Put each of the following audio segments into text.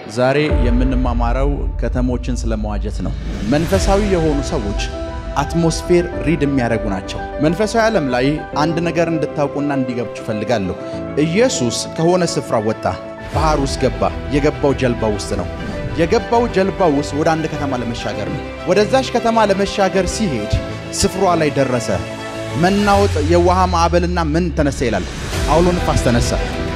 ዛሬ የምንማማረው ከተሞችን ስለመዋጀት ነው። መንፈሳዊ የሆኑ ሰዎች አትሞስፌር ሪድ የሚያደርጉ ናቸው። መንፈሳዊ ዓለም ላይ አንድ ነገር እንድታውቁና እንዲገብችሁ ፈልጋለሁ። ኢየሱስ ከሆነ ስፍራ ወጣ፣ ባህር ውስጥ ገባ። የገባው ጀልባ ውስጥ ነው። የገባው ጀልባ ውስጥ ወደ አንድ ከተማ ለመሻገር ነው። ወደዛች ከተማ ለመሻገር ሲሄድ ስፍሯ ላይ ደረሰ። መናወጥ፣ የውሃ ማዕበልና ምን ተነሳ ይላል? አውሎ ንፋስ ተነሳ።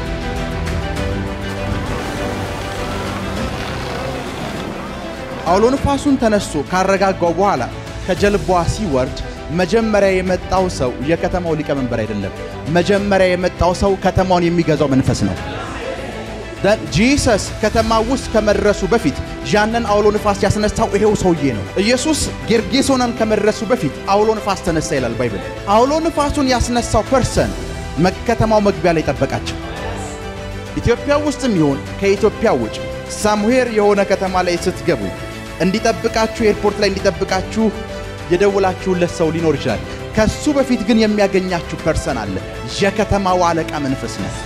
አውሎ ንፋሱን ተነስቶ ካረጋጋው በኋላ ከጀልባዋ ሲወርድ መጀመሪያ የመጣው ሰው የከተማው ሊቀመንበር አይደለም። መጀመሪያ የመጣው ሰው ከተማውን የሚገዛው መንፈስ ነው። ጂሰስ ከተማ ውስጥ ከመድረሱ በፊት ያንን አውሎ ንፋስ ያስነሳው ይሄው ሰውዬ ነው። ኢየሱስ ጌርጌሶንን ከመድረሱ በፊት አውሎ ንፋስ ተነሳ ይላል ባይብል። አውሎ ንፋሱን ያስነሳው ፐርሰን ከተማው መግቢያ ላይ ጠበቃቸው። ኢትዮጵያ ውስጥም ይሁን ከኢትዮጵያ ውጭ ሳምሄር የሆነ ከተማ ላይ ስትገቡ እንዲጠብቃችሁ ኤርፖርት ላይ እንዲጠብቃችሁ የደውላችሁለት ሰው ሊኖር ይችላል። ከሱ በፊት ግን የሚያገኛችሁ ፐርሰን አለ። የከተማው አለቃ መንፈስ ነው።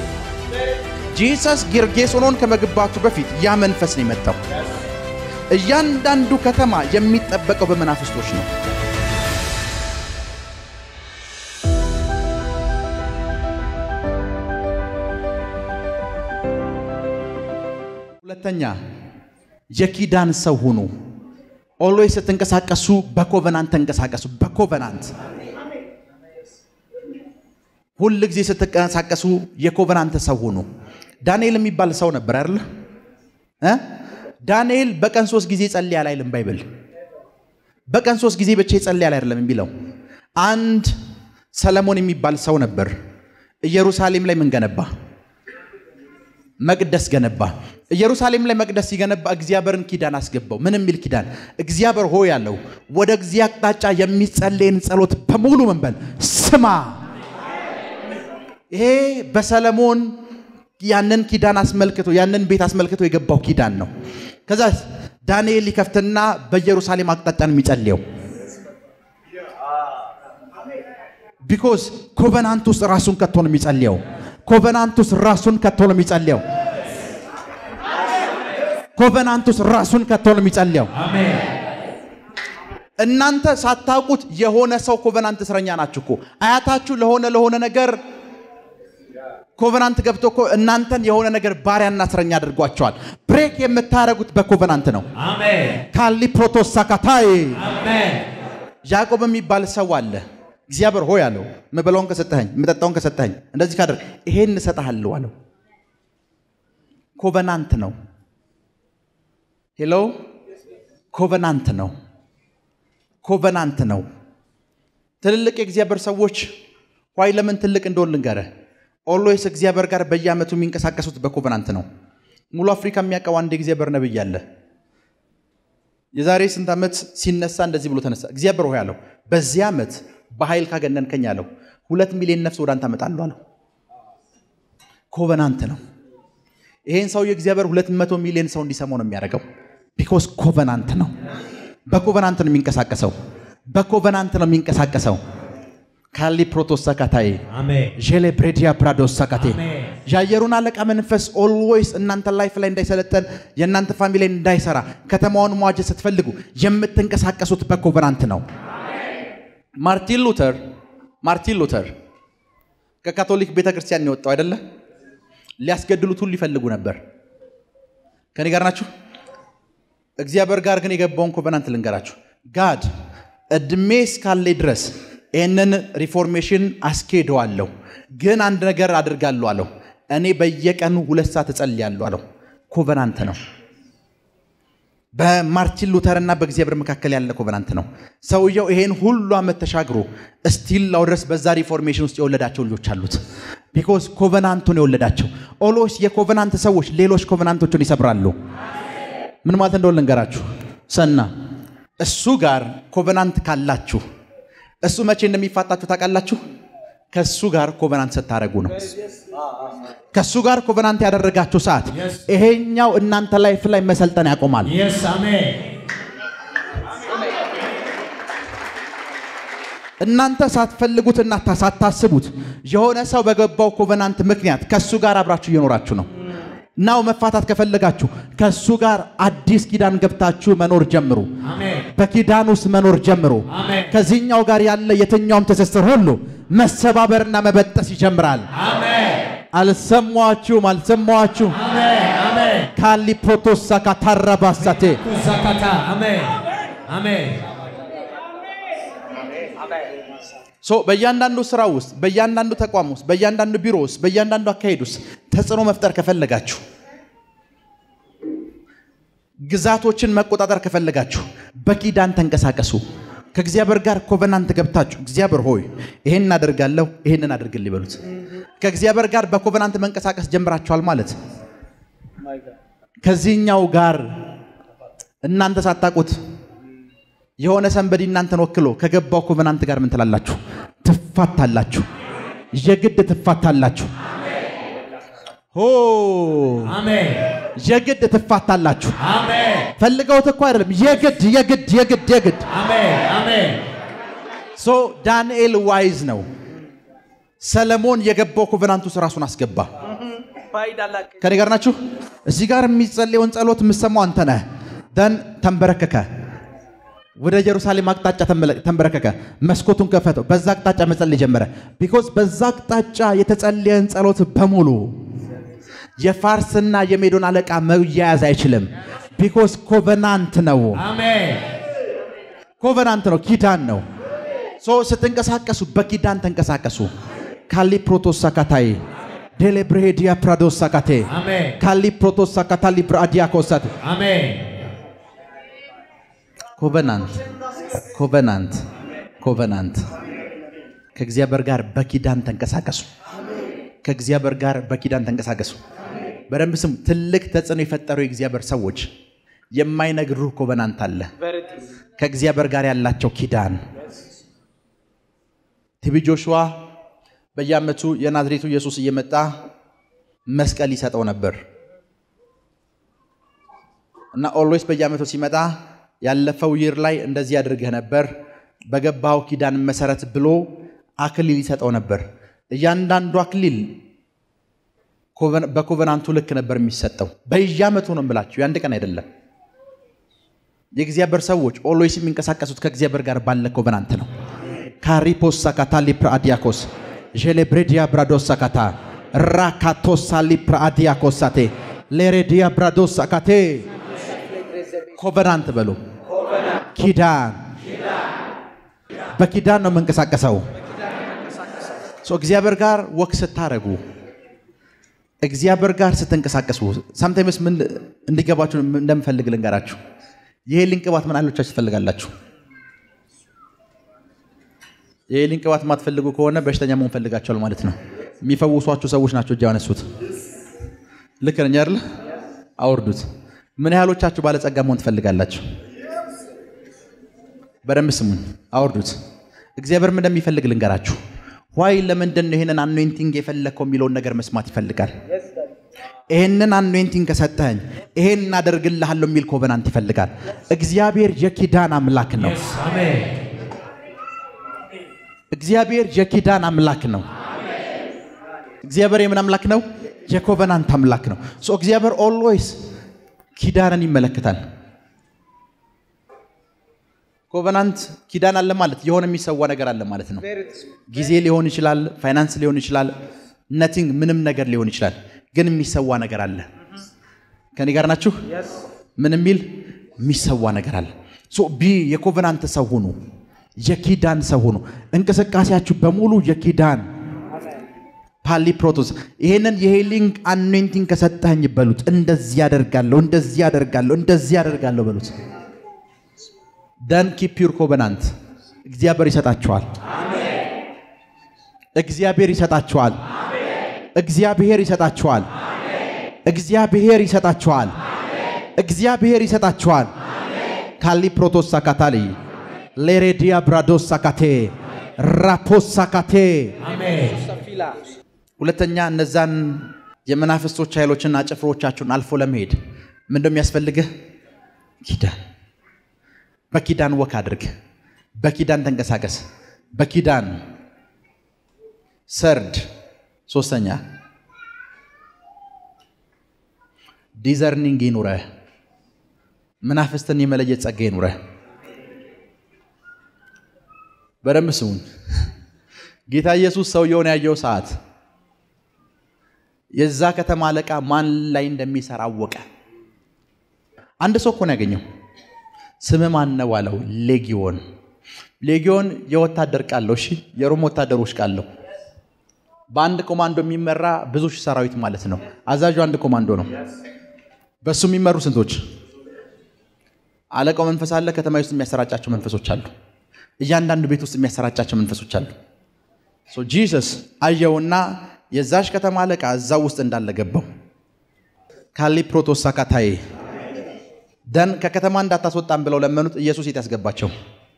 ጂሰስ ጌርጌሶኖን ከመግባቱ በፊት ያ መንፈስ ነው የመጣው። እያንዳንዱ ከተማ የሚጠበቀው በመናፍስቶች ነው። ሁለተኛ የኪዳን ሰው ሁኑ። ኦልዌይስ ስትንቀሳቀሱ በኮቨናንት ተንቀሳቀሱ። በኮቨናንት ሁል ጊዜ ስትንቀሳቀሱ የኮቨናንት ሰው ሁኑ። ዳንኤል የሚባል ሰው ነበር አይደለ? ዳንኤል በቀን ሶስት ጊዜ ጸልያል አይልም ባይብል። በቀን ሶስት ጊዜ ብቻ ይጸልያል አይደለም የሚለው። አንድ ሰለሞን የሚባል ሰው ነበር። ኢየሩሳሌም ላይ ምን ገነባ? መቅደስ ገነባ። ኢየሩሳሌም ላይ መቅደስ ሲገነባ እግዚአብሔርን ኪዳን አስገባው። ምን የሚል ኪዳን? እግዚአብሔር ሆይ ያለው ወደ እግዚአ አቅጣጫ የሚጸለይን ጸሎት በሙሉ መንበል ስማ። ይሄ በሰለሞን ያንን ኪዳን አስመልክቶ ያንን ቤት አስመልክቶ የገባው ኪዳን ነው። ከዛ ዳንኤል ሊከፍትና በኢየሩሳሌም አቅጣጫ ነው የሚጸልየው። ቢኮዝ ኮቨናንት ውስጥ ራሱን ከቶ ነው የሚጸልየው። ኮቨናንት ውስጥ ራሱን ከቶ ነው የሚጸልየው። ኮቨናንት ውስጥ ራሱን ከቶ ነው የሚጸልየው። እናንተ ሳታውቁት የሆነ ሰው ኮቨናንት እስረኛ ናችሁ እኮ። አያታችሁ ለሆነ ለሆነ ነገር ኮቨናንት ገብቶ እኮ እናንተን የሆነ ነገር ባሪያና እስረኛ አድርጓቸዋል። ብሬክ የምታደርጉት በኮቨናንት ነው። ካሊ ፕሮቶሳካታይ ያዕቆብ የሚባል ሰው አለ። እግዚአብሔር ሆይ አለው፣ ምበላውን ከሰጠኸኝ የምጠጣውን ከሰጠኸኝ እንደዚህ ካደርግ ይሄን እሰጥሃለሁ አለው። ኮቨናንት ነው። ሄሎ ኮቨናንት ነው። ኮቨናንት ነው። ትልልቅ የእግዚአብሔር ሰዎች ዋይ ለምን ትልቅ እንደሆን ልንገርህ። ኦልዌይስ እግዚአብሔር ጋር በየዓመቱ የሚንቀሳቀሱት በኮቨናንት ነው። ሙሉ አፍሪካ የሚያውቀው አንድ የእግዚአብሔር ነብይ አለ። የዛሬ ስንት ዓመት ሲነሳ እንደዚህ ብሎ ተነሳ። እግዚአብሔር ሆይ አለው በዚህ ዓመት በኃይል ካገነንከኝ አለው ሁለት ሚሊዮን ነፍስ ወደ አንተ አመጣለሁ አለው። ኮቨናንት ነው። ይሄን ሰው የእግዚአብሔር ሁለት መቶ ሚሊዮን ሰው እንዲሰማው ነው የሚያደርገው። ቢኮዝ ኮቨናንት ነው። በኮቨናንት ነው የሚንቀሳቀሰው። በኮቨናንት ነው የሚንቀሳቀሰው። ካሊ ፕሮቶስ ሰካታይ ዤሌ ብሬዲያ ፕራዶስ ሰካቴ የአየሩን አለቃ መንፈስ ኦልዌይስ እናንተ ላይፍ ላይ እንዳይሰለጠን የእናንተ ፋሚሊ ላይ እንዳይሰራ ከተማውን መዋጀት ስትፈልጉ የምትንቀሳቀሱት በኮቨናንት ነው። ማርቲን ሉተር ማርቲን ሉተር ከካቶሊክ ቤተ ክርስቲያን የወጣው አይደለ? ሊያስገድሉት ሁሉ ይፈልጉ ነበር። ከኔ ጋር ናችሁ? እግዚአብሔር ጋር ግን የገባውን ኮቨናንት ልንገራችሁ። ጋድ እድሜ እስካለኝ ድረስ ይህንን ሪፎርሜሽን አስኬደዋለሁ፣ ግን አንድ ነገር አድርጋለሁ አለው። እኔ በየቀኑ ሁለት ሰዓት እጸልያለሁ አለው። ኮቨናንት ነው። በማርቲን ሉተርና በእግዚአብሔር መካከል ያለ ኮቨናንት ነው። ሰውየው ይሄን ሁሉ ዓመት ተሻግሮ እስቲል ላው ድረስ በዛ ሪፎርሜሽን ውስጥ የወለዳቸው ልጆች አሉት። ቢኮዝ ኮቨናንቱን የወለዳቸው ኦሎስ የኮቨናንት ሰዎች ሌሎች ኮቨናንቶችን ይሰብራሉ። ምን ማለት እንደሆነ ልንገራችሁ። ሰና እሱ ጋር ኮቨናንት ካላችሁ እሱ መቼ እንደሚፋታችሁ ታውቃላችሁ? ከእሱ ጋር ኮቨናንት ስታደረጉ ነው። ከእሱ ጋር ኮቨናንት ያደረጋችሁ ሰዓት ይሄኛው እናንተ ላይፍ ላይ መሰልጠን ያቆማል። እናንተ ሳትፈልጉትና ሳታስቡት የሆነ ሰው በገባው ኮቨናንት ምክንያት ከእሱ ጋር አብራችሁ እየኖራችሁ ነው። ናው መፋታት ከፈለጋችሁ ከእሱ ጋር አዲስ ኪዳን ገብታችሁ መኖር ጀምሩ። አሜን በኪዳን ውስጥ መኖር ጀምሩ። አሜን ከዚህኛው ጋር ያለ የትኛውም ትስስር ሁሉ መሰባበርና መበጠስ ይጀምራል። አሜን አልሰማችሁም? አልሰማችሁም? አሜን አሜን ካሊ ፕሮቶሳ ካታራባሳቴ ኩሳካታ አሜን አሜን ሶ በእያንዳንዱ ስራ ውስጥ በእያንዳንዱ ተቋም ውስጥ በእያንዳንዱ ቢሮ ውስጥ በእያንዳንዱ አካሄድ ውስጥ ተጽዕኖ መፍጠር ከፈለጋችሁ ግዛቶችን መቆጣጠር ከፈለጋችሁ በኪዳን ተንቀሳቀሱ። ከእግዚአብሔር ጋር ኮቨናንት ገብታችሁ እግዚአብሔር ሆይ ይሄን እናደርጋለሁ ይሄንን አድርግልኝ በሉት። ከእግዚአብሔር ጋር በኮቨናንት መንቀሳቀስ ጀምራችኋል ማለት ከዚህኛው ጋር እናንተ ሳታውቁት የሆነ ሰንበዲ እናንተን ወክሎ ከገባው ኮቨናንት ጋር ምን ትላላችሁ? ትፋታላችሁ። የግድ ትፋታላችሁ። ሆ አሜን የግድ ትፋታላችሁ። አሜን ፈልገውት እኮ አይደለም። የግድ የግድ የግድ የግድ አሜን አሜን ሶ ዳንኤል ዋይዝ ነው። ሰለሞን የገባው ኮቨናንት ውስጥ ራሱን አስገባ። ከኔ ጋር ናችሁ? እዚህ ጋር የሚጸለየውን ጸሎት የምሰማው አንተ ነህ። ደን ተንበረከከ። ወደ ኢየሩሳሌም አቅጣጫ ተመለ- ተንበረከከ። መስኮቱን ከፈተው። በዛ አቅጣጫ መጸለይ ጀመረ። ቢኮዝ በዛ አቅጣጫ የተጸለየን ጸሎት በሙሉ የፋርስና የሜዶን አለቃ መያያዝ አይችልም። ቢኮዝ ኮቨናንት ነው። አሜን ኮቨናንት ነው፣ ኪዳን ነው። ሶ ስትንቀሳቀሱ በኪዳን ተንቀሳቀሱ። ካሊ ፕሮቶስ ሳካታይ ዴሌብሬዲያ ፕራዶስ ሳካቴ አሜን ካሊ ፕሮቶስ ሳካታ ሊብራዲያ ኮሳት አሜን ኮቨናንት ኮቨናንት ኮቨናንት ከእግዚአብሔር ጋር በኪዳን ተንቀሳቀሱ። ከእግዚአብሔር ጋር በኪዳን ተንቀሳቀሱ። በደንብ ስሙ። ትልቅ ተጽዕኖ የፈጠሩ የእግዚአብሔር ሰዎች የማይነግሩ ኮቨናንት አለ። ከእግዚአብሔር ጋር ያላቸው ኪዳን ቲቢ ጆሹዋ በየዓመቱ የናዝሬቱ ኢየሱስ እየመጣ መስቀል ይሰጠው ነበር እና ኦልዌይስ በየዓመቱ ሲመጣ ያለፈው ይር ላይ እንደዚህ አድርገህ ነበር በገባው ኪዳን መሰረት ብሎ አክሊል ይሰጠው ነበር። እያንዳንዱ አክሊል ኮቨን- በኮቨናንቱ ልክ ነበር የሚሰጠው። በየዓመቱ ነው የምላችሁ፣ የአንድ ቀን አይደለም። የእግዚአብሔር ሰዎች ኦልዌይስ የሚንቀሳቀሱት ከእግዚአብሔር ጋር ባለ ኮቨናንት ነው። ካሪፖስ ሳካታ ሊፕራአዲያኮስ ዤሌብሬዲያ ብራዶስ ሳካታ ራካቶሳ ሊፕራአዲያኮሳቴ ሌሬዲያ ብራዶስ ሳካቴ ኮቨናንት በሉ ኪዳን በኪዳን ነው የምንቀሳቀሰው። ሶ እግዚአብሔር ጋር ወክ ስታረጉ እግዚአብሔር ጋር ስትንቀሳቀሱ ሳምታይምስ ምን እንዲገባችሁ እንደምፈልግ ልንገራችሁ። የሄሊን ቅባት ምን አይሎቻችሁ ትፈልጋላችሁ? የሄሊን ቅባት የማትፈልጉ ከሆነ በሽተኛ መሆን ፈልጋችኋል ማለት ነው። የሚፈውሷችሁ ሰዎች ናቸው እጅ ያነሱት። ልክ ነኝ አይደል? አውርዱት። ምን ያህሎቻችሁ ባለጸጋ መሆን ትፈልጋላችሁ? በደንብ ስሙኝ፣ አውርዱት። እግዚአብሔር ምን እንደሚፈልግ ልንገራችሁ። ዋይ ለምንድን ነው ይህንን አኖይንቲንግ የፈለግከው የሚለውን ነገር መስማት ይፈልጋል። ይህንን አኖይንቲንግ ከሰጠኸኝ ይሄን እናደርግልሃለሁ የሚል ኮቨናንት ይፈልጋል። እግዚአብሔር የኪዳን አምላክ ነው። አሜን እግዚአብሔር የኪዳን አምላክ ነው። እግዚአብሔር የምን አምላክ ነው? የኮቨናንት አምላክ ነው። ሶ እግዚአብሔር ኦልዌይስ ኪዳንን ይመለከታል። ኮቨናንት ኪዳን አለ ማለት የሆነ የሚሰዋ ነገር አለ ማለት ነው። ጊዜ ሊሆን ይችላል፣ ፋይናንስ ሊሆን ይችላል፣ ነቲንግ ምንም ነገር ሊሆን ይችላል። ግን የሚሰዋ ነገር አለ። ከኔ ጋር ናችሁ? ምን የሚል የሚሰዋ ነገር አለ። ሶ ቢ የኮቨናንት ሰው ሁኑ፣ የኪዳን ሰው ሁኑ። እንቅስቃሴያችሁ በሙሉ የኪዳን ፓሊ ፕሮቶስ ይሄንን የሄሊንግ አኖይንቲንግ ከሰጠኝ በሉት። እንደዚህ ያደርጋለሁ፣ እንደዚህ ያደርጋለሁ፣ እንደዚህ ያደርጋለሁ በሉት። ደን ኪፕ ዩር ኮቨናንት እግዚአብሔር ይሰጣችኋል። እግዚአብሔር ይሰጣችኋል። እግዚአብሔር ይሰጣችኋል። እግዚአብሔር ይሰጣችኋል። እግዚአብሔር ይሰጣችኋል። ካሊ ፕሮቶስ ሳካታሊ ሌሬዲያ ብራዶስ ሳካቴ ራፖስ ሳካቴ አሜን ሁለተኛ እነዛን የመናፍስቶች ኃይሎችና ጭፍሮቻችሁን አልፎ ለመሄድ ምን እንደሚያስፈልግህ ኪዳን በኪዳን ወክ አድርግ በኪዳን ተንቀሳቀስ በኪዳን ሰርድ ሶስተኛ ዲዘርኒንግ ይኑረህ። መናፍስትን የመለየት ጸጋ ይኑረህ። በደንብ ስሙን። ጌታ ኢየሱስ ሰውየውን ያየው ሰዓት የዛ ከተማ አለቃ ማን ላይ እንደሚሰራ አወቀ። አንድ ሰው እኮ ነው ያገኘው። ስም ማን ነው አለው። ሌጊዮን። ሌጊዮን የወታደር ቃል ነው። እሺ፣ የሮም ወታደሮች ቃል ነው። በአንድ ኮማንዶ የሚመራ ብዙ ሺህ ሰራዊት ማለት ነው። አዛዡ አንድ ኮማንዶ ነው። በእሱ የሚመሩ ስንቶች? አለቃው መንፈስ አለ። ከተማ ውስጥ የሚያሰራጫቸው መንፈሶች አሉ። እያንዳንዱ ቤት ውስጥ የሚያሰራጫቸው መንፈሶች አሉ። ሶ ጂሰስ አየውና የዛሽ ከተማ አለቃ እዛው ውስጥ እንዳለ ገባው። ካሊ ፕሮቶሳካታዬ ደን ከከተማ እንዳታስወጣን ብለው ለመኑት። ኢየሱስ የት ያስገባቸው?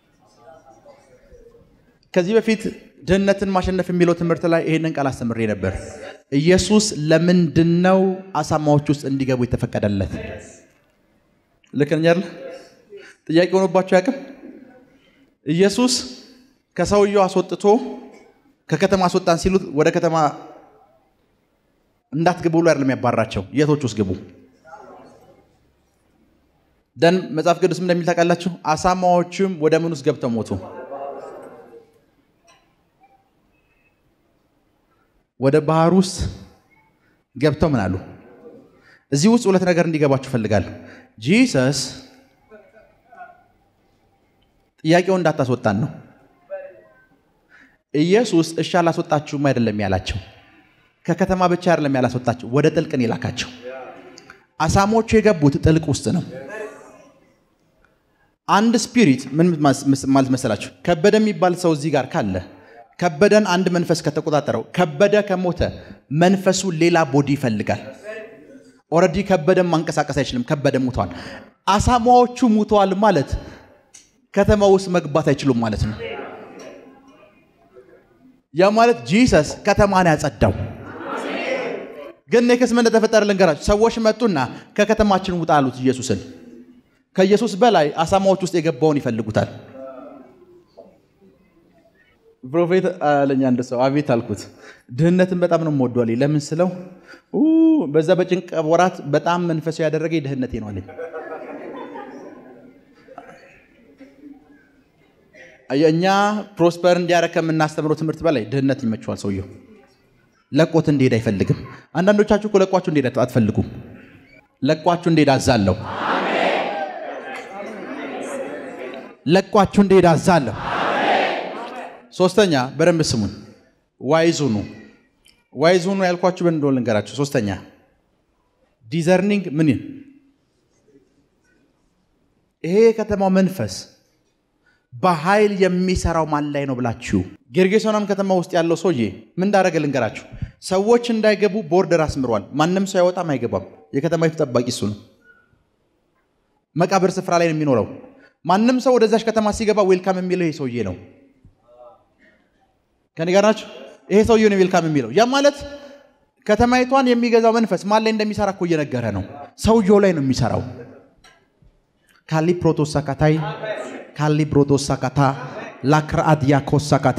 ከዚህ በፊት ድህነትን ማሸነፍ የሚለው ትምህርት ላይ ይሄንን ቃል አስተምሬ ነበር። ኢየሱስ ለምንድን ነው አሳማዎች ውስጥ እንዲገቡ የተፈቀደለት? ልክ ነኝ አይደል? ጥያቄ ሆኖባቸው ያቅም ኢየሱስ ከሰውየው አስወጥቶ ከከተማ አስወጣን ሲሉት ወደ ከተማ እንዳትግቡ ብሎ አይደለም ያባራቸው። የቶች ውስጥ ግቡ ደን መጽሐፍ ቅዱስም እንደሚል ታውቃላችሁ። አሳማዎቹም ወደ ምን ውስጥ ገብተው ሞቱ? ወደ ባህር ውስጥ ገብተው ምን አሉ? እዚህ ውስጥ ሁለት ነገር እንዲገባችሁ እፈልጋለሁ። ጂሰስ ጥያቄው እንዳታስወጣን ነው። ኢየሱስ እሺ አላስወጣችሁም አይደለም ያላቸው። ከከተማ ብቻ አይደለም ያላስወጣቸው፣ ወደ ጥልቅን የላካቸው። አሳሞቹ የገቡት ጥልቅ ውስጥ ነው። አንድ ስፒሪት ምን ማለት መሰላችሁ? ከበደ የሚባል ሰው እዚህ ጋር ካለ ከበደን አንድ መንፈስ ከተቆጣጠረው ከበደ ከሞተ መንፈሱ ሌላ ቦዲ ይፈልጋል። ኦልሬዲ ከበደን ማንቀሳቀስ አይችልም። ከበደ ሙተዋል። አሳማዎቹ ሙተዋል ማለት ከተማ ውስጥ መግባት አይችሉም ማለት ነው። ያ ማለት ጂሰስ ከተማን ያጸዳው። ግን ኔክስ ምን እንደተፈጠረ ልንገራችሁ። ሰዎች መጡና ከከተማችን ውጣ አሉት ኢየሱስን። ከኢየሱስ በላይ አሳማዎች ውስጥ የገባውን ይፈልጉታል። ፕሮፌት አለኝ አንድ ሰው አቤት አልኩት። ድህነትን በጣም ነው የምወደው አለኝ። ለምን ስለው በዛ በጭንቅ ወራት በጣም መንፈሳዊ ያደረገ ድህነቴ ነው አለኝ። እኛ ፕሮስፐር እንዲያረግ ከምናስተምረው ትምህርት በላይ ድህነት ይመችዋል ሰውየው። ለቆት እንዲሄድ አይፈልግም። አንዳንዶቻችሁ እኮ ለቋችሁ እንዲሄድ አትፈልጉም። ለቋችሁ እንዲሄድ አዛለሁ። ለቋችሁ እንዲሄድ አዛለሁ። ሶስተኛ በደንብ ስሙን፣ ዋይዙኑ ዋይዙኑ ያልኳችሁ ምን እንደሆነ ልንገራችሁ። ሶስተኛ ዲዘርኒንግ ምን ይሄ የከተማው መንፈስ በኃይል የሚሰራው ማን ላይ ነው ብላችሁ ጌርጌሶናም ከተማ ውስጥ ያለው ሰውዬ ምን እንዳደረገ ልንገራችሁ። ሰዎች እንዳይገቡ ቦርደር አስምሯል። ማንም ሰው አይወጣም አይገባም። የከተማይቱ ጠባቂ እሱ ነው። መቃብር ስፍራ ላይ ነው የሚኖረው። ማንም ሰው ወደዛች ከተማ ሲገባ ዌልካም የሚለው ይሄ ሰውዬ ነው። ከኔ ጋር ናቸው። ይሄ ሰውዬ ነው ዌልካም የሚለው። ያ ማለት ከተማይቷን የሚገዛው መንፈስ ማን ላይ እንደሚሰራ እኮ እየነገረ ነው። ሰውየው ላይ ነው የሚሰራው። ካሊ ፕሮቶሳካታይ ካሊ ብሮቶሳካታ ላክራአድያኮሳካቴ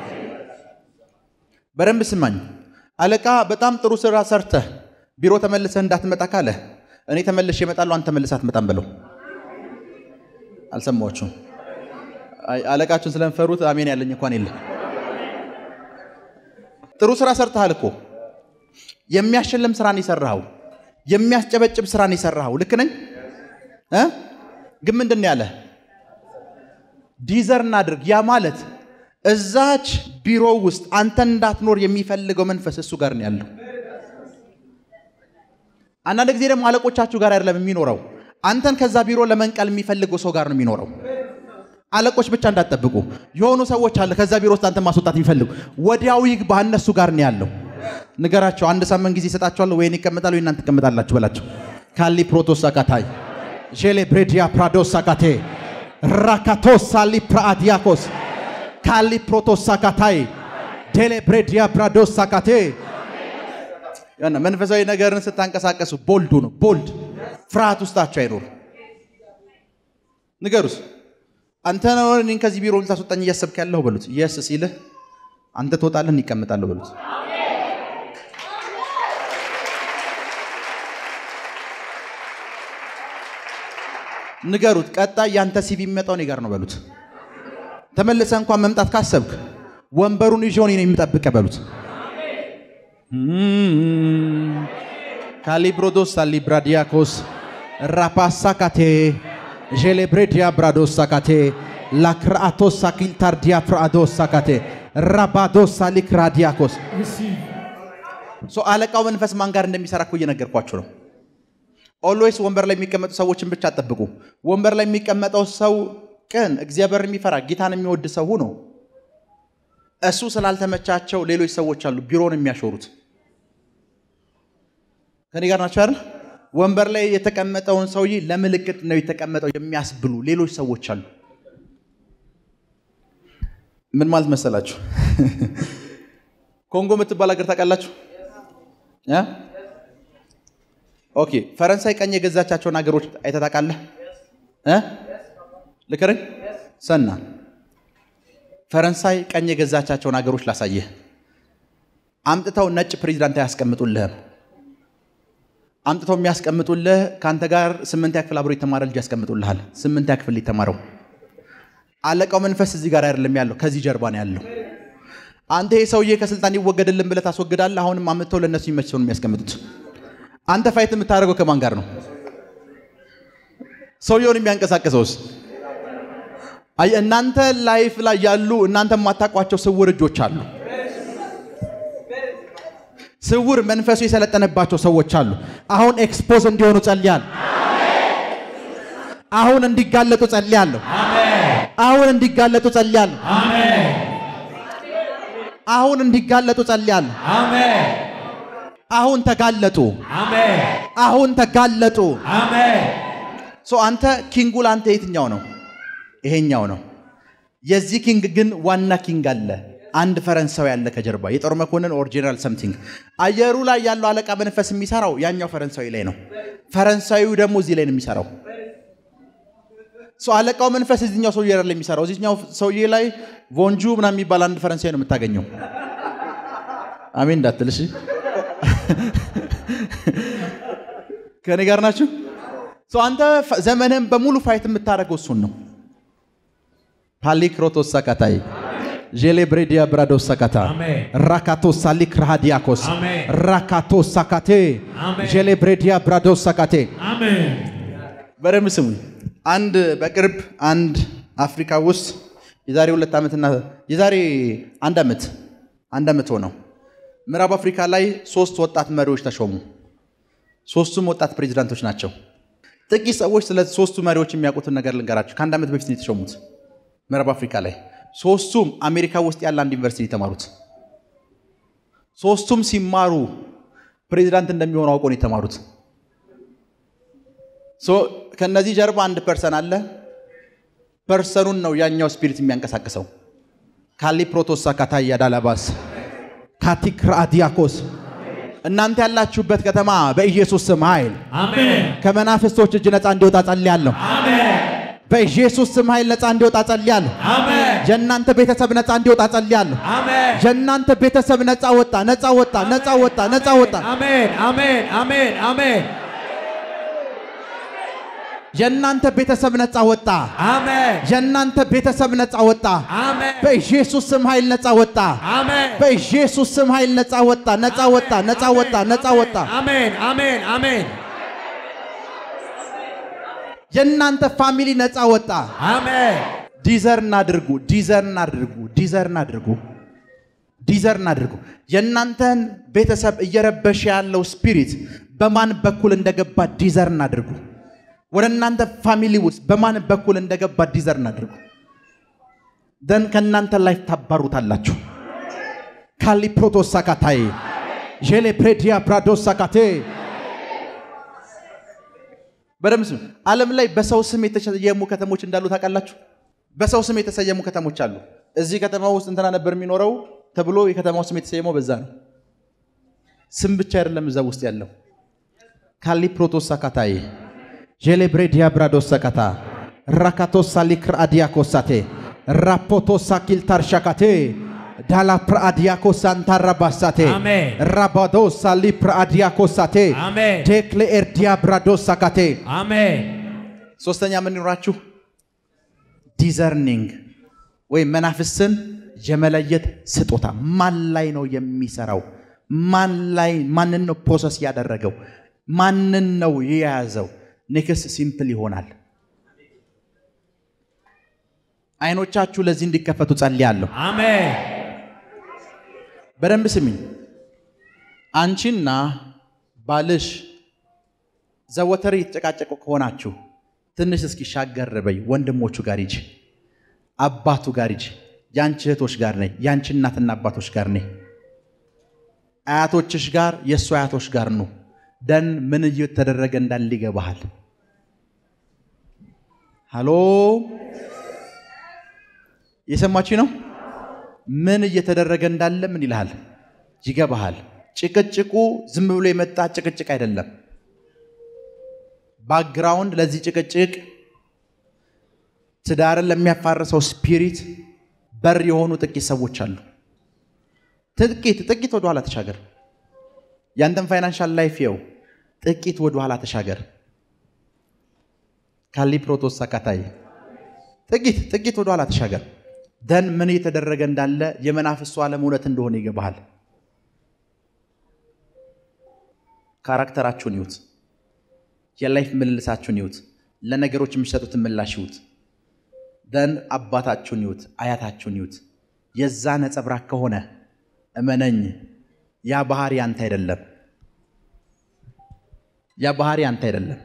በደንብ ስማኝ። አለቃ በጣም ጥሩ ስራ ሰርተህ ቢሮ ተመልሰህ እንዳትመጣ ካለ እኔ ተመልሼ እመጣለሁ፣ አንተ ተመልሰህ አትመጣም ብለው አልሰማችሁም? አለቃችሁን ስለምፈሩት አሜን ያለኝ እንኳን የለም። ጥሩ ስራ ሰርተሃል እኮ የሚያሸልም ስራን የሰራኸው የሚያስጨበጭብ ስራን የሰራኸው ልክ ነኝ እ ግን ምንድን ነው ያለ ዲዘር እናድርግ። ያ ማለት እዛች ቢሮ ውስጥ አንተን እንዳትኖር የሚፈልገው መንፈስ እሱ ጋር ነው ያለው። አንዳንድ ጊዜ ደግሞ አለቆቻችሁ ጋር አይደለም የሚኖረው፣ አንተን ከዛ ቢሮ ለመንቀል የሚፈልገው ሰው ጋር ነው የሚኖረው። አለቆች ብቻ እንዳትጠብቁ። የሆኑ ሰዎች አለ ከዛ ቢሮ ውስጥ አንተን ማስወጣት የሚፈልጉ ወዲያው ይግባ፣ እነሱ ጋር ነው ያለው። ንገራቸው። አንድ ሳምንት ጊዜ ይሰጣቸዋለሁ፣ ወይን ይቀመጣሉ፣ ወይ እናንተ ትቀመጣላችሁ በላቸው። ካሊ ፕሮቶሳካታይ ሼሌ ብሬዲያ ፕራዶሳካቴ ራካቶሳሊ ፕራአዲያኮስ ካሊ ፕሮቶሳካታይ ዴሌ ብሬዲያ ፕራዶሳካቴ መንፈሳዊ ነገርን ስታንቀሳቀሱ ቦልዱ ነው። ቦልድ ፍርሃት ውስጣቸው አይኖር። ንገሩስ አንተ ነው እኔን ከዚህ ቢሮ ልታስወጣኝ እያሰብክ ያለሁ በሉት። የስ ሲልህ አንተ ትወጣለህ፣ እኔ እቀመጣለሁ በሉት። ንገሩት። ቀጣይ ያንተ ሲቪ የሚመጣው እኔ ጋር ነው በሉት። ተመልሰ እንኳን መምጣት ካሰብክ ወንበሩን ይዤ እኔ ነኝ የምጠብቅህ በሉት። ካሊብሮዶስ ሳሊብራዲያኮስ ራፓሳካቴ ዤሌብሬዲያ ብራዶስ ሳካቴ ላክርአቶስ ሳኪልታርዲያ ፍርአዶስ ሳካቴ ራባዶስ ሳሊክራዲያኮስ ሶ አለቃው መንፈስ ማን ጋር እንደሚሰራ እኮ እየነገርኳችሁ ነው። ኦልዌይስ ወንበር ላይ የሚቀመጡ ሰዎችን ብቻ አጠብቁ። ወንበር ላይ የሚቀመጠው ሰው ቅን፣ እግዚአብሔር የሚፈራ ጌታን የሚወድ ሰው ነው። እሱ ስላልተመቻቸው ሌሎች ሰዎች አሉ ቢሮን የሚያሾሩት። ከኔ ጋር ናቸው አይደል? ወንበር ላይ የተቀመጠውን ሰውዬ ለምልክት ነው የተቀመጠው የሚያስብሉ ሌሎች ሰዎች አሉ። ምን ማለት መሰላችሁ? ኮንጎ የምትባል ሀገር ታውቃላችሁ? እ? ኦኬ ፈረንሳይ ቀኝ የገዛቻቸውን ሀገሮች አይተህ ታውቃለህ? እ? ልክርኝ ሰና ፈረንሳይ ቀኝ የገዛቻቸውን ሀገሮች ላሳየህ። አምጥተው ነጭ ፕሬዚዳንት አያስቀምጡልህም። አምጥተው የሚያስቀምጡልህ ከአንተ ጋር ስምንተኛ ክፍል አብሮ የተማረ ልጅ ያስቀምጡልሃል። ስምንተኛ ክፍል የተማረው አለቃው መንፈስ እዚህ ጋር አይደለም ያለው፣ ከዚህ ጀርባ ነው ያለው። አንተ ይህ ሰውዬ ከስልጣን ይወገድልን ብለህ ታስወግዳለህ። አሁንም አምጥተው ለእነሱ የሚመች ሰው ነው የሚያስቀምጡት። አንተ ፋይት የምታደርገው ከማን ጋር ነው? ሰውየውን የሚያንቀሳቅሰውስ? አይ እናንተ ላይፍ ላይ ያሉ እናንተ የማታውቋቸው ስውር እጆች አሉ። ስውር መንፈሱ የሰለጠነባቸው ሰዎች አሉ። አሁን ኤክስፖዝ እንዲሆኑ ጸልያል። አሁን እንዲጋለጡ ጸልያለሁ። አሁን እንዲጋለጡ ጸልያለሁ። አሁን እንዲጋለጡ ጸልያለሁ። አሁን ተጋለጡ። አሁን ተጋለጡ። ሶ አንተ ኪንጉ ለአንተ የትኛው ነው? ይሄኛው ነው። የዚህ ኪንግ ግን ዋና ኪንግ አለ። አንድ ፈረንሳዊ ያለ ከጀርባ የጦር መኮንን ኦር ጄኔራል ሰምቲንግ። አየሩ ላይ ያለው አለቃ መንፈስ የሚሰራው ያኛው ፈረንሳዊ ላይ ነው። ፈረንሳዊው ደግሞ እዚህ ላይ ነው የሚሰራው። ሰው አለቃው መንፈስ እዚኛው ሰውዬ ላይ የሚሰራው እዚኛው ሰውዬ ላይ ቮንጁ ምናምን የሚባል አንድ ፈረንሳዊ ነው የምታገኘው። አሜን እንዳትል እሺ። ከእኔ ጋር ናችሁ? ሰው አንተ ዘመንህን በሙሉ ፋይት የምታደርገው እሱን ነው። ፓሊክሮቶስ ሳካታይ ዤሌ ብሬዲያ ብራዶስ ሳካታ አሜን። ራካቶ ሳሊክ ራሃዲያኮስ አሜን። ራካቶ ሳካቴ አሜን። ዤሌ ብሬዲያ ብራዶስ ሳካቴ አሜን። በደንብ ስሙኝ። አንድ በቅርብ አንድ አፍሪካ ውስጥ የዛሬ ሁለት ዓመትና የዛሬ አንድ ዓመት አንድ ዓመት ሆነው ምዕራብ አፍሪካ ላይ ሶስት ወጣት መሪዎች ተሾሙ። ሶስቱም ወጣት ፕሬዚዳንቶች ናቸው። ጥቂት ሰዎች ስለ ሶስቱ መሪዎች የሚያውቁትን ነገር ልንገራቸው። ከአንድ ዓመት በፊት ነው የተሾሙት ምዕራብ አፍሪካ ላይ። ሶስቱም አሜሪካ ውስጥ ያለ አንድ ዩኒቨርሲቲ የተማሩት። ሶስቱም ሲማሩ ፕሬዚዳንት እንደሚሆኑ አውቆ ነው የተማሩት። ሶ ከነዚህ ጀርባ አንድ ፐርሰን አለ። ፐርሰኑን ነው ያኛው ስፒሪት የሚያንቀሳቅሰው። ካሊ ፕሮቶሳ ካታያ ዳላባስ ካቲክ ራዲያኮስ እናንተ ያላችሁበት ከተማ በኢየሱስ ስም ኃይል አሜን። ከመናፍስቶች እጅ ነፃ እንዲወጣ ጸልያለሁ። አሜን። በኢየሱስ ስም ኃይል ነፃ እንዲወጣ ጸልያለሁ። አሜን። የእናንተ ቤተሰብ ነፃ እንዲወጣ ጸልያለሁ። አሜን። የእናንተ ቤተሰብ ነፃ ወጣ፣ ነፃ ወጣ፣ ነፃ ወጣ፣ ነፃ ወጣ። አሜን። አሜን። አሜን። አሜን። የእናንተ ቤተሰብ ነፃ ወጣ። አሜን። የእናንተ ቤተሰብ ነፃ ወጣ። አሜን። በኢየሱስ ስም ኃይል ነፃ ወጣ። አሜን። በኢየሱስ ስም ኃይል ነፃ ወጣ፣ ነፃ ወጣ፣ ነፃ ወጣ፣ ነፃ ወጣ። አሜን። አሜን። አሜን። የእናንተ ፋሚሊ ነፃ ወጣ። አሜን። ዲዘርን አድርጉ፣ ዲዘርን አድርጉ፣ ዲዘርን አድርጉ፣ ዲዘርን አድርጉ። የእናንተን ቤተሰብ እየረበሸ ያለው ስፒሪት በማን በኩል እንደገባ ዲዘርን አድርጉ። ወደ እናንተ ፋሚሊ ውስጥ በማን በኩል እንደገባ ዲዘርን አድርጉ። ደን ከእናንተ ላይ ታባሩታላችሁ። ካሊ ፕሮቶስ ሳካታይ ዤሌ ፕሬዲያ ብራዶስ ሳካቴ በደምብ ስሙ። ዓለም ላይ በሰው ስም የተሰየሙ ከተሞች እንዳሉ ታውቃላችሁ? በሰው ስም የተሰየሙ ከተሞች አሉ። እዚህ ከተማ ውስጥ እንትና ነበር የሚኖረው ተብሎ የከተማው ስም የተሰየመው በዛ ነው። ስም ብቻ አይደለም እዛ ውስጥ ያለው። ካሊ ፕሮቶስ ሳካታይ ዤሌ ብሬዲያ ብራዶስ ሳካታ ራካቶስ ሳሊክር አዲያኮሳቴ ራፖቶስ ሳኪል ታርሻካቴ ዳላ ፕራአዲያኮስ አንታራባሳቴ አሜን። ራባዶስ ሳሊ ፕራአዲያኮሳቴ አሜን። ቴክሌ ኤርዲያ ብራዶስ ሳካቴ አሜን። ሶስተኛ ምን ይኖራችሁ? ዲዘርኒንግ ወይም መናፍስትን የመለየት ስጦታ። ማን ላይ ነው የሚሰራው? ማን ላይ ማንን ነው ፕሮሰስ ያደረገው? ማንን ነው የያዘው? ኔክስት ሲምፕል ይሆናል። አይኖቻችሁ ለዚህ እንዲከፈቱ ጸልያለሁ። አሜን በደንብ ስሚኝ። አንቺና ባልሽ ዘወትር የተጨቃጨቁ ከሆናችሁ ትንሽ እስኪ ሻገር በይ። ወንድሞቹ ጋር ሂጂ፣ አባቱ ጋር ሂጂ። የአንቺ እህቶች ጋር ነይ፣ የአንቺ እናትና አባቶች ጋር ነይ፣ አያቶችሽ ጋር፣ የእሱ አያቶች ጋር ኑ። ደን ምን እየተደረገ እንዳለ ይገባሃል። ሃሎ የሰማች ነው። ምን እየተደረገ እንዳለ ምን ይልሃል ይገባሃል። ጭቅጭቁ ዝም ብሎ የመጣ ጭቅጭቅ አይደለም። ባክግራውንድ ለዚህ ጭቅጭቅ ትዳርን ለሚያፋርሰው ስፒሪት በር የሆኑ ጥቂት ሰዎች አሉ። ጥቂት ጥቂት ወደኋላ ተሻገር። ያንተን ፋይናንሻል ላይፍ የው ጥቂት ወደኋላ ተሻገር። ካሊ ፕሮቶስ ሳካታይ ጥቂት ጥቂት ወደኋላ ተሻገር። ደን ምን እየተደረገ እንዳለ የመናፍስቱ ዓለም እውነት እንደሆነ ይገባሃል። ካራክተራችሁን ይዩት። የላይፍ ምልልሳችሁን ይዩት። ለነገሮች የሚሰጡትን ምላሽ ይዩት። ደን አባታችሁን ይዩት፣ አያታችሁን ይዩት። የዛ ነጸብራቅ ከሆነ እመነኝ፣ ያ ባህሪ አንተ አይደለም። ያ ባህሪ አንተ አይደለም።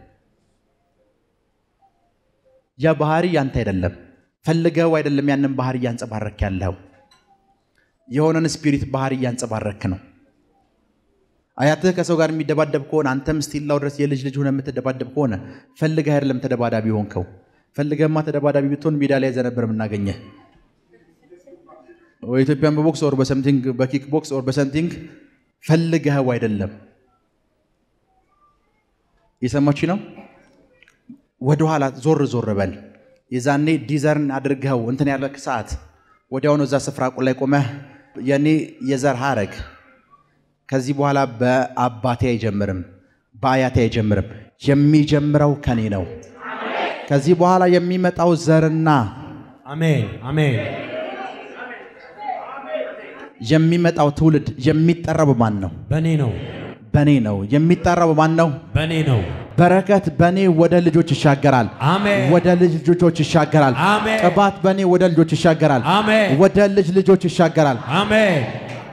ያ ባህሪ ያንተ አይደለም። ፈልገው አይደለም ያንን ባህሪ እያንጸባረክ ያለው የሆነን ስፒሪት ባህሪ እያንጸባረክ ነው። አያትህ ከሰው ጋር የሚደባደብ ከሆነ አንተም ስቲላው ድረስ የልጅ ልጅ ሆነ የምትደባደብ ከሆነ ፈልገህ አይደለም ተደባዳቢ ሆንከው። ፈልገህማ ተደባዳቢ ብትሆን ሜዳ ላይ ዘነበር የምናገኘህ ኢትዮጵያን በቦክስ ኦር በሰምቲንግ በኪክ ቦክስ ኦር በሰምቲንግ ፈልገኸው አይደለም። የሰማች ነው። ወደኋላ ዞር ዞር በል። የዛኔ ዲዘርን አድርገው እንትን ያለ ሰዓት ወዲያውኑ እዛ ስፍራ ላይ ቆመህ የኔ የዘር ሀረግ ከዚህ በኋላ በአባቴ አይጀምርም፣ በአያቴ አይጀምርም። የሚጀምረው ከኔ ነው። ከዚህ በኋላ የሚመጣው ዘርና አሜን አሜን የሚመጣው ትውልድ የሚጠራው በማን ነው? በእኔ ነው በእኔ ነው። የሚጠራው በማን ነው? በእኔ ነው በረከት በእኔ ወደ ልጆች ይሻገራል። አሜን ወደ ልጅ ልጆች ይሻገራል። አሜን ቅባት በእኔ ወደ ልጆች ይሻገራል። አሜን ወደ ልጅ ልጆች ይሻገራል። አሜን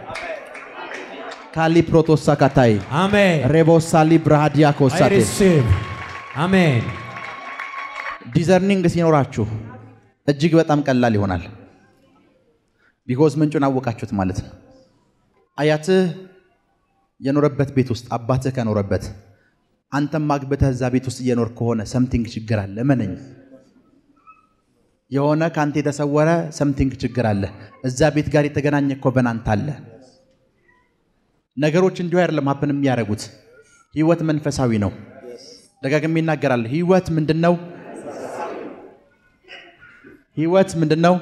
ካሊ ፕሮቶሳ ካታይ አሜን ሬቦሳሊ ብርሃዲያ I ኮሳቴ receive አሜን ዲዘርኒንግ ሲኖራችሁ እጅግ በጣም ቀላል ይሆናል። ቢኮዝ ምንጩን አወቃችሁት ማለት ነው። አያትህ የኖረበት ቤት ውስጥ አባትህ ከኖረበት አንተም ማግብተህ እዛ ቤት ውስጥ እየኖር ከሆነ ሰምቲንግ ችግር አለ። እመነኝ፣ የሆነ ከአንተ የተሰወረ ሰምቲንግ ችግር አለ። እዛ ቤት ጋር የተገናኘ ኮቨናንት አለ። ነገሮች እንዲሁ አይደለም ሀፕን የሚያደርጉት። ህይወት መንፈሳዊ ነው። ደጋግሜ ይናገራል። ህይወት ምንድን ነው? ህይወት ምንድን ነው?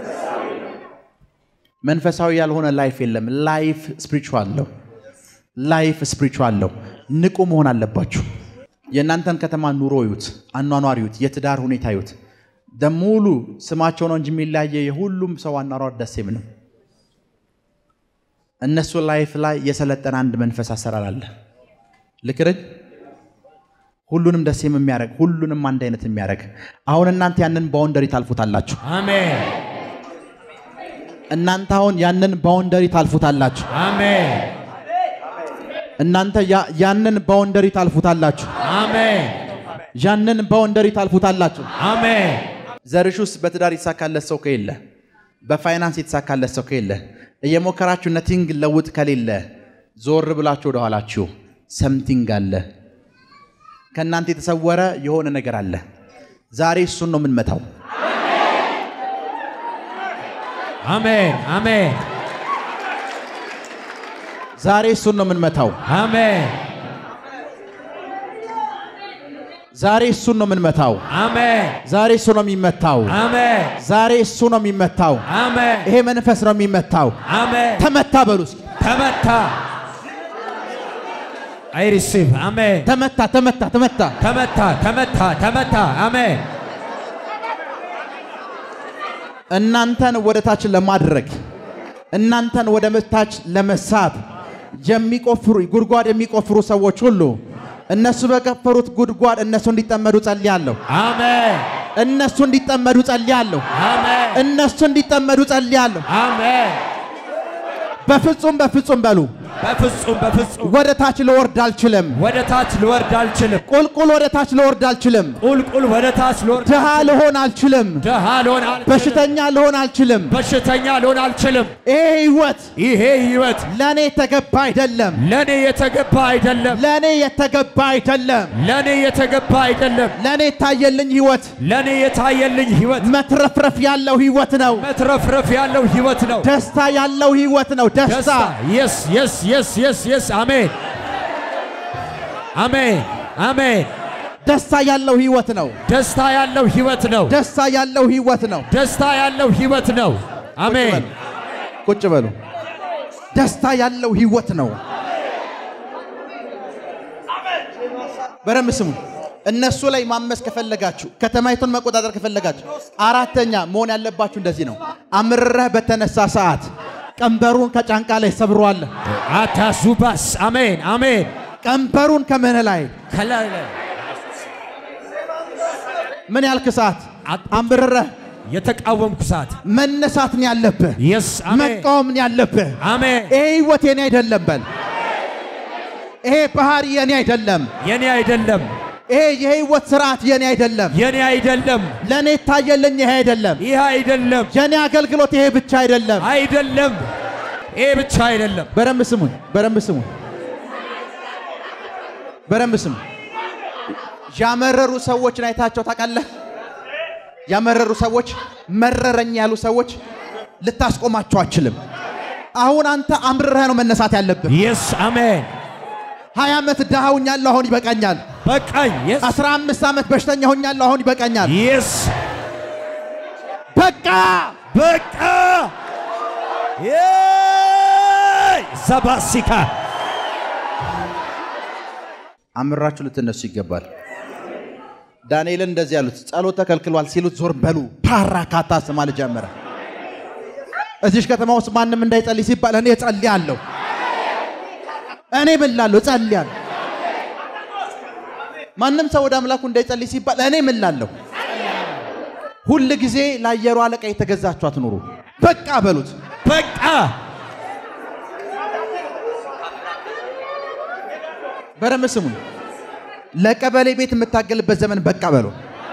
መንፈሳዊ ያልሆነ ላይፍ የለም። ላይፍ ስፒሪቹዋል ነው። ላይፍ ስፒሪቹዋል ነው። ንቁ መሆን አለባችሁ። የእናንተን ከተማ ኑሮ ይዩት፣ አኗኗር ይዩት፣ የትዳር ሁኔታ ይዩት። ደሙሉ ስማቸው ነው እንጂ የሚለያየ የሁሉም ሰው አኗኗር ደሴም ነው። እነሱ ላይፍ ላይ የሰለጠነ አንድ መንፈስ አሰራር አለ። ልክርኝ ሁሉንም ደሴም የሚያደርግ ሁሉንም አንድ አይነት የሚያደርግ አሁን እናንተ ያንን ባውንደሪ ታልፉታላችሁ። አሜን እናንተ አሁን ያንን ባውንደሪ ታልፉታላችሁ። አሜን እናንተ ያ- ያንን ባውንደሪ ታልፉታላችሁ። አሜን ያንን ባውንደሪ ታልፉታላችሁ። አሜን ዘርሽ ውስጥ በትዳር የተሳካለት ሰው ከሌለ፣ በፋይናንስ የተሳካለት ሰው ከሌለ፣ እየሞከራችሁ ነቲንግ ለውጥ ከሌለ ዞር ብላችሁ ወደኋላችሁ ሰምቲንግ አለ። ከእናንተ የተሰወረ የሆነ ነገር አለ። ዛሬ እሱን ነው የምንመታው። አሜን አሜን ዛሬ እሱን ነው የምንመታው። አሜን ዛሬ እሱን ነው የምንመታው። አሜን ዛሬ እሱ ነው የሚመታው። አሜን ዛሬ እሱ ነው የሚመታው። አሜን ይሄ መንፈስ ነው የሚመታው። አሜን ተመታ በሉ እስኪ። ተመታ አይ ሪሲቭ አሜን። ተመታ ተመታ ተመታ። ተመታ ተመታ ተመታ አሜን። እናንተን ወደ ታች ለማድረግ እናንተን ወደ ታች ለመሳብ የሚቆፍሩ ጉድጓድ የሚቆፍሩ ሰዎች ሁሉ እነሱ በቀፈሩት ጉድጓድ እነሱ እንዲጠመዱ ጸልያለሁ። አሜን እነሱ እንዲጠመዱ ጸልያለሁ። አሜን እነሱ እንዲጠመዱ ጸልያለሁ። አሜን። በፍጹም በፍጹም በሉ። በፍጹም በፍጹም ወደ ታች ልወርድ አልችልም። ወደ ታች ልወርድ አልችልም። ቁልቁል ወደ ታች ልወርድ አልችልም። ቁልቁል ወደ ታች ልወርድ ድሃ ልሆን አልችልም። ድሃ ልሆን አልችልም። በሽተኛ ልሆን አልችልም። በሽተኛ ልሆን አልችልም። ይሄ ህይወት ይሄ ህይወት ለእኔ የተገባ አይደለም። ለኔ የተገባ አይደለም። ለእኔ የተገባ አይደለም። ለኔ የተገባ አይደለም። ለእኔ የታየልኝ ህይወት ለኔ የታየልኝ ህይወት መትረፍረፍ ያለው ህይወት ነው። መትረፍረፍ ያለው ህይወት ነው። ደስታ ያለው ህይወት ነው። ደስታ ደስታ የስ የስ የስ የስ የስ አሜን አሜን አሜን። ደስታ ያለው ህይወት ነው። ደስታ ያለው ህይወት ነው። ደስታ ያለው ህይወት ነው። ደስታ ያለው ህይወት ነው። አሜን ቁጭ በሉ። ደስታ ያለው ህይወት ነው። በደንብ ስሙ። እነሱ ላይ ማመስ ከፈለጋችሁ፣ ከተማይቱን መቆጣጠር ከፈለጋችሁ፣ አራተኛ መሆን ያለባችሁ እንደዚህ ነው። አምርረህ በተነሳ ሰዓት ቀንበሩን ከጫንቃ ላይ ሰብሯል። አታዙባስ አሜን አሜን። ቀንበሩን ከምን ላይ ከላይ ላይ ምን ያልክ ሰዓት አጥ- አምርረህ የተቃወምኩ ሰዓት መነሳት ነው ያለብህ። የስ አሜን መቃወም ነው ያለብህ። አሜን። ይሄ ህይወት የኔ አይደለም በል። ይሄ ባህሪ የኔ አይደለም። የኔ አይደለም ይሄ የህይወት ስርዓት የኔ አይደለም። የኔ አይደለም ለእኔ ታየልኝ ይሄ አይደለም። ይህ አይደለም የኔ አገልግሎት ይሄ ብቻ አይደለም። አይደለም ይሄ ብቻ አይደለም። በደንብ ስሙኝ፣ በደንብ ስሙኝ፣ በደንብ ስሙ። ያመረሩ ሰዎችን አይታቸው ታውቃለህ? ያመረሩ ሰዎች መረረኝ ያሉ ሰዎች ልታስቆማቸው አችልም። አሁን አንተ አምርረህ ነው መነሳት ያለብህ። የስ አሜን። ሀያ ዓመት ድሃ ሆኛለሁ፣ አሁን ይበቃኛል። በቃኝ። የስ አስራ አምስት ዓመት በሽተኛ ሆኛለሁ፣ አሁን ይበቃኛል። የስ በቃ በቃ የይ! ዘባሲካ አምራችሁ ልትነሱ ይገባል። ዳንኤልን እንደዚህ ያሉት ጸሎት ተከልክሏል ሲሉት ዞር በሉ ፓራ ካታስ ማለት ጀመረ። እዚሽ ከተማ ውስጥ ማንም እንዳይጸልይ ሲባል እኔ እጸልያለሁ። እኔ ምን ላለሁ እጸልያለሁ። ማንም ሰው ወደ አምላኩ እንዳይጸልይ ሲባል እኔ ምን ላለሁ። ሁል ጊዜ ለአየሩ አለቃ የተገዛችሁ አትኑሩ። በቃ በሉት። በቃ በደንብ ስሙኝ። ለቀበሌ ቤት የምታገልበት ዘመን በቃ በሉ።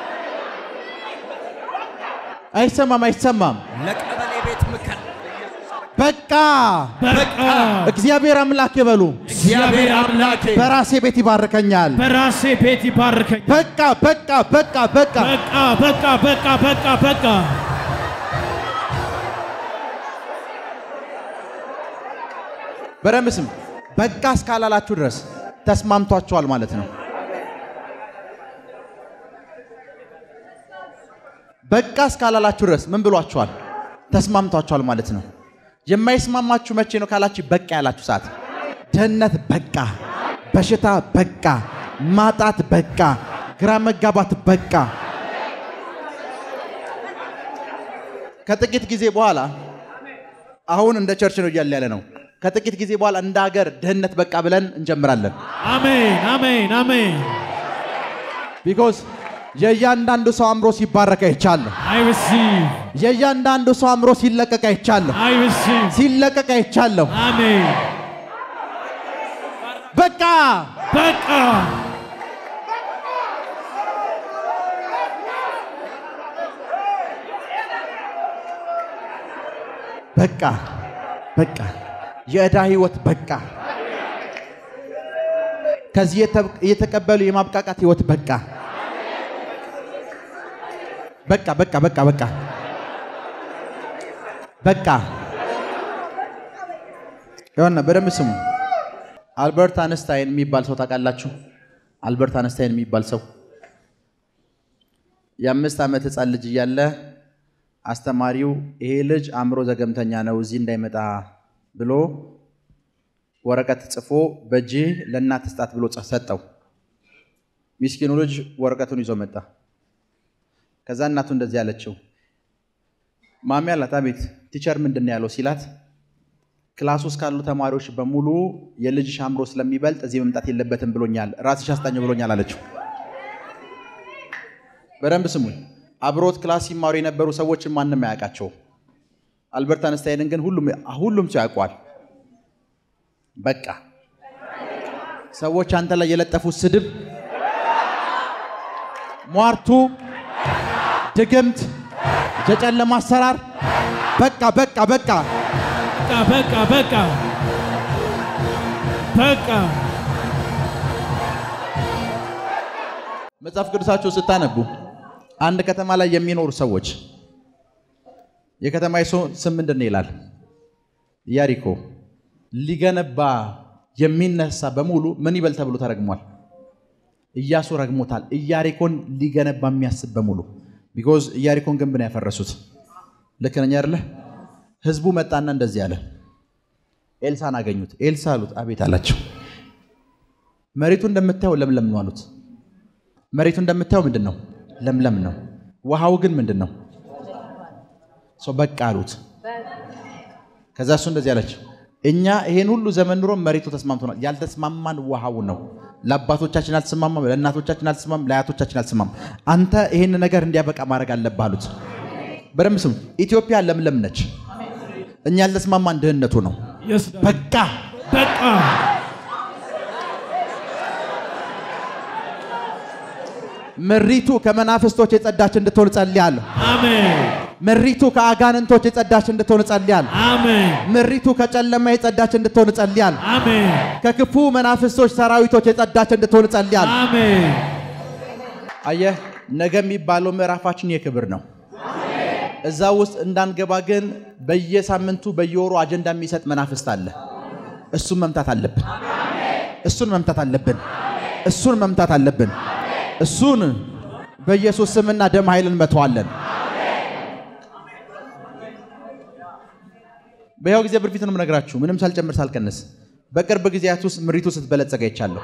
አይሰማም፣ አይሰማም። ለቀበሌ ቤት ምክር በቃ በቃ እግዚአብሔር አምላክ በሉ። እግዚአብሔር አምላኬ በራሴ ቤት ይባርከኛል። በራሴ ቤት ይባርከኝ። በቃ በቃ በቃ በቃ በቃ በቃ በቃ በቃ በቃ በደንብ ስም በቃ እስካላላችሁ ድረስ ተስማምቷችኋል ማለት ነው። በቃ እስካላላችሁ ድረስ ምን ብሏችኋል? ተስማምቷችኋል ማለት ነው። የማይስማማችሁ መቼ ነው ካላችሁ በቃ ያላችሁ ሰዓት፣ ድህነት በቃ፣ በሽታ በቃ፣ ማጣት በቃ፣ ግራ መጋባት በቃ። ከጥቂት ጊዜ በኋላ አሁን እንደ ቸርች ነው እያለ ያለ ነው። ከጥቂት ጊዜ በኋላ እንደ ሀገር ድህነት በቃ ብለን እንጀምራለን። አሜን አሜን አሜን። ቢኮዝ የእያንዳንዱ ሰው አእምሮ ሲባረክ አይቻለሁ። አይ ሪሲቭ የእያንዳንዱ ሰው አእምሮ ሲለቀቅ አይቻለሁ። አይ ሪሲቭ ሲለቀቅ አይቻለሁ። አሜን። በቃ በቃ በቃ በቃ የዕዳ ህይወት በቃ ከዚህ የተ- የተቀበሉ የማብቃቃት ህይወት በቃ በቃ በቃ በቃ በቃ በቃ ይሆና በደንብ ስሙ። አልበርት አንስታይን የሚባል ሰው ታውቃላችሁ? አልበርት አንስታይን የሚባል ሰው የአምስት ዓመት ህፃን ልጅ እያለ አስተማሪው ይሄ ልጅ አእምሮ ዘገምተኛ ነው እዚህ እንዳይመጣ ብሎ ወረቀት ጽፎ በእጅህ ለእናት ስጣት ብሎ ጸ- ሰጠው። ሚስኪኑ ልጅ ወረቀቱን ይዞ መጣ። ከዛ እናቱ እንደዚህ አለችው፣ ማሚ አላት። አቤት ቲቸር ምንድን ነው ያለው ሲላት፣ ክላስ ውስጥ ካሉ ተማሪዎች በሙሉ የልጅሽ አእምሮ ስለሚበልጥ እዚህ መምጣት የለበትም ብሎኛል፣ ራስሽ አስጣኝ ብሎኛል አለችው። በደንብ ስሙኝ። አብሮት ክላስ ሲማሩ የነበሩ ሰዎችን ማንም አያውቃቸውም። አልበርት አንስታይንን ግን ሁሉም ሁሉም ሰው ያውቋል። በቃ ሰዎች አንተ ላይ የለጠፉት ስድብ፣ ሟርቱ፣ ድግምት፣ የጨለማ አሰራር በቃ በቃ በቃ በቃ በቃ በቃ በቃ መጽሐፍ ቅዱሳችሁ ስታነቡ አንድ ከተማ ላይ የሚኖሩ ሰዎች የከተማ ስም ምንድን ነው ይላል? ኢያሪኮ። ሊገነባ የሚነሳ በሙሉ ምን ይበል ተብሎ ተረግሟል? ኢያሱ ረግሞታል። ኢያሪኮን ሊገነባ የሚያስብ በሙሉ ቢኮዝ ኢያሪኮን ግንብ ነው ያፈረሱት። ልክ ነኝ አይደለ? ህዝቡ መጣና እንደዚህ አለ። ኤልሳን አገኙት። ኤልሳ አሉት። አቤት አላቸው። መሬቱ እንደምታየው ለምለም ነው አሉት። መሬቱ እንደምታየው ምንድን ነው? ለምለም ነው። ውሃው ግን ምንድን ነው? ሰው በቃ አሉት። ከዛ እሱ እንደዚህ አለችው፣ እኛ ይሄን ሁሉ ዘመን ኑሮ መሬቱ ተስማምቶናል። ያልተስማማን ውሃው ነው። ለአባቶቻችን አልተስማማም፣ ለእናቶቻችን አልተስማማም፣ ለአያቶቻችን አልተስማማም። አንተ ይሄን ነገር እንዲያበቃ ማድረግ አለብህ አሉት። በደምብ ስሙ። ኢትዮጵያ ለምለም ነች። እኛ ያልተስማማን ድህነቱ ነው። Yes, Daddy. በቃ በቃ ምሪቱ ከመናፍስቶች የጸዳች እንድትሆን ጸልያለሁ። አሜን ምሪቱ ከአጋንንቶች የጸዳች እንድትሆን ጸልያለሁ። አሜን ምሪቱ ከጨለማ የጸዳች እንድትሆን ጸልያለሁ። አሜን ከክፉ መናፍስቶች ሰራዊቶች የጸዳች እንድትሆን ጸልያለሁ። አሜን አየህ፣ ነገ የሚባለው ምዕራፋችን የክብር ነው። እዛ ውስጥ እንዳንገባ ግን በየሳምንቱ በየወሩ አጀንዳ የሚሰጥ መናፍስት አለ። እሱን መምታት አለብን። እሱን መምታት አለብን። እሱን መምታት አለብን። እሱን በኢየሱስ ስምና ደም ኃይል እንመተዋለን። በያው ጊዜ ብርፊት ነው የምነግራችሁ፣ ምንም ሳልጨምር ሳልቀንስ። በቅርብ ጊዜያት ውስጥ ምሪቱ ስትበለጸግ አይቻለሁ።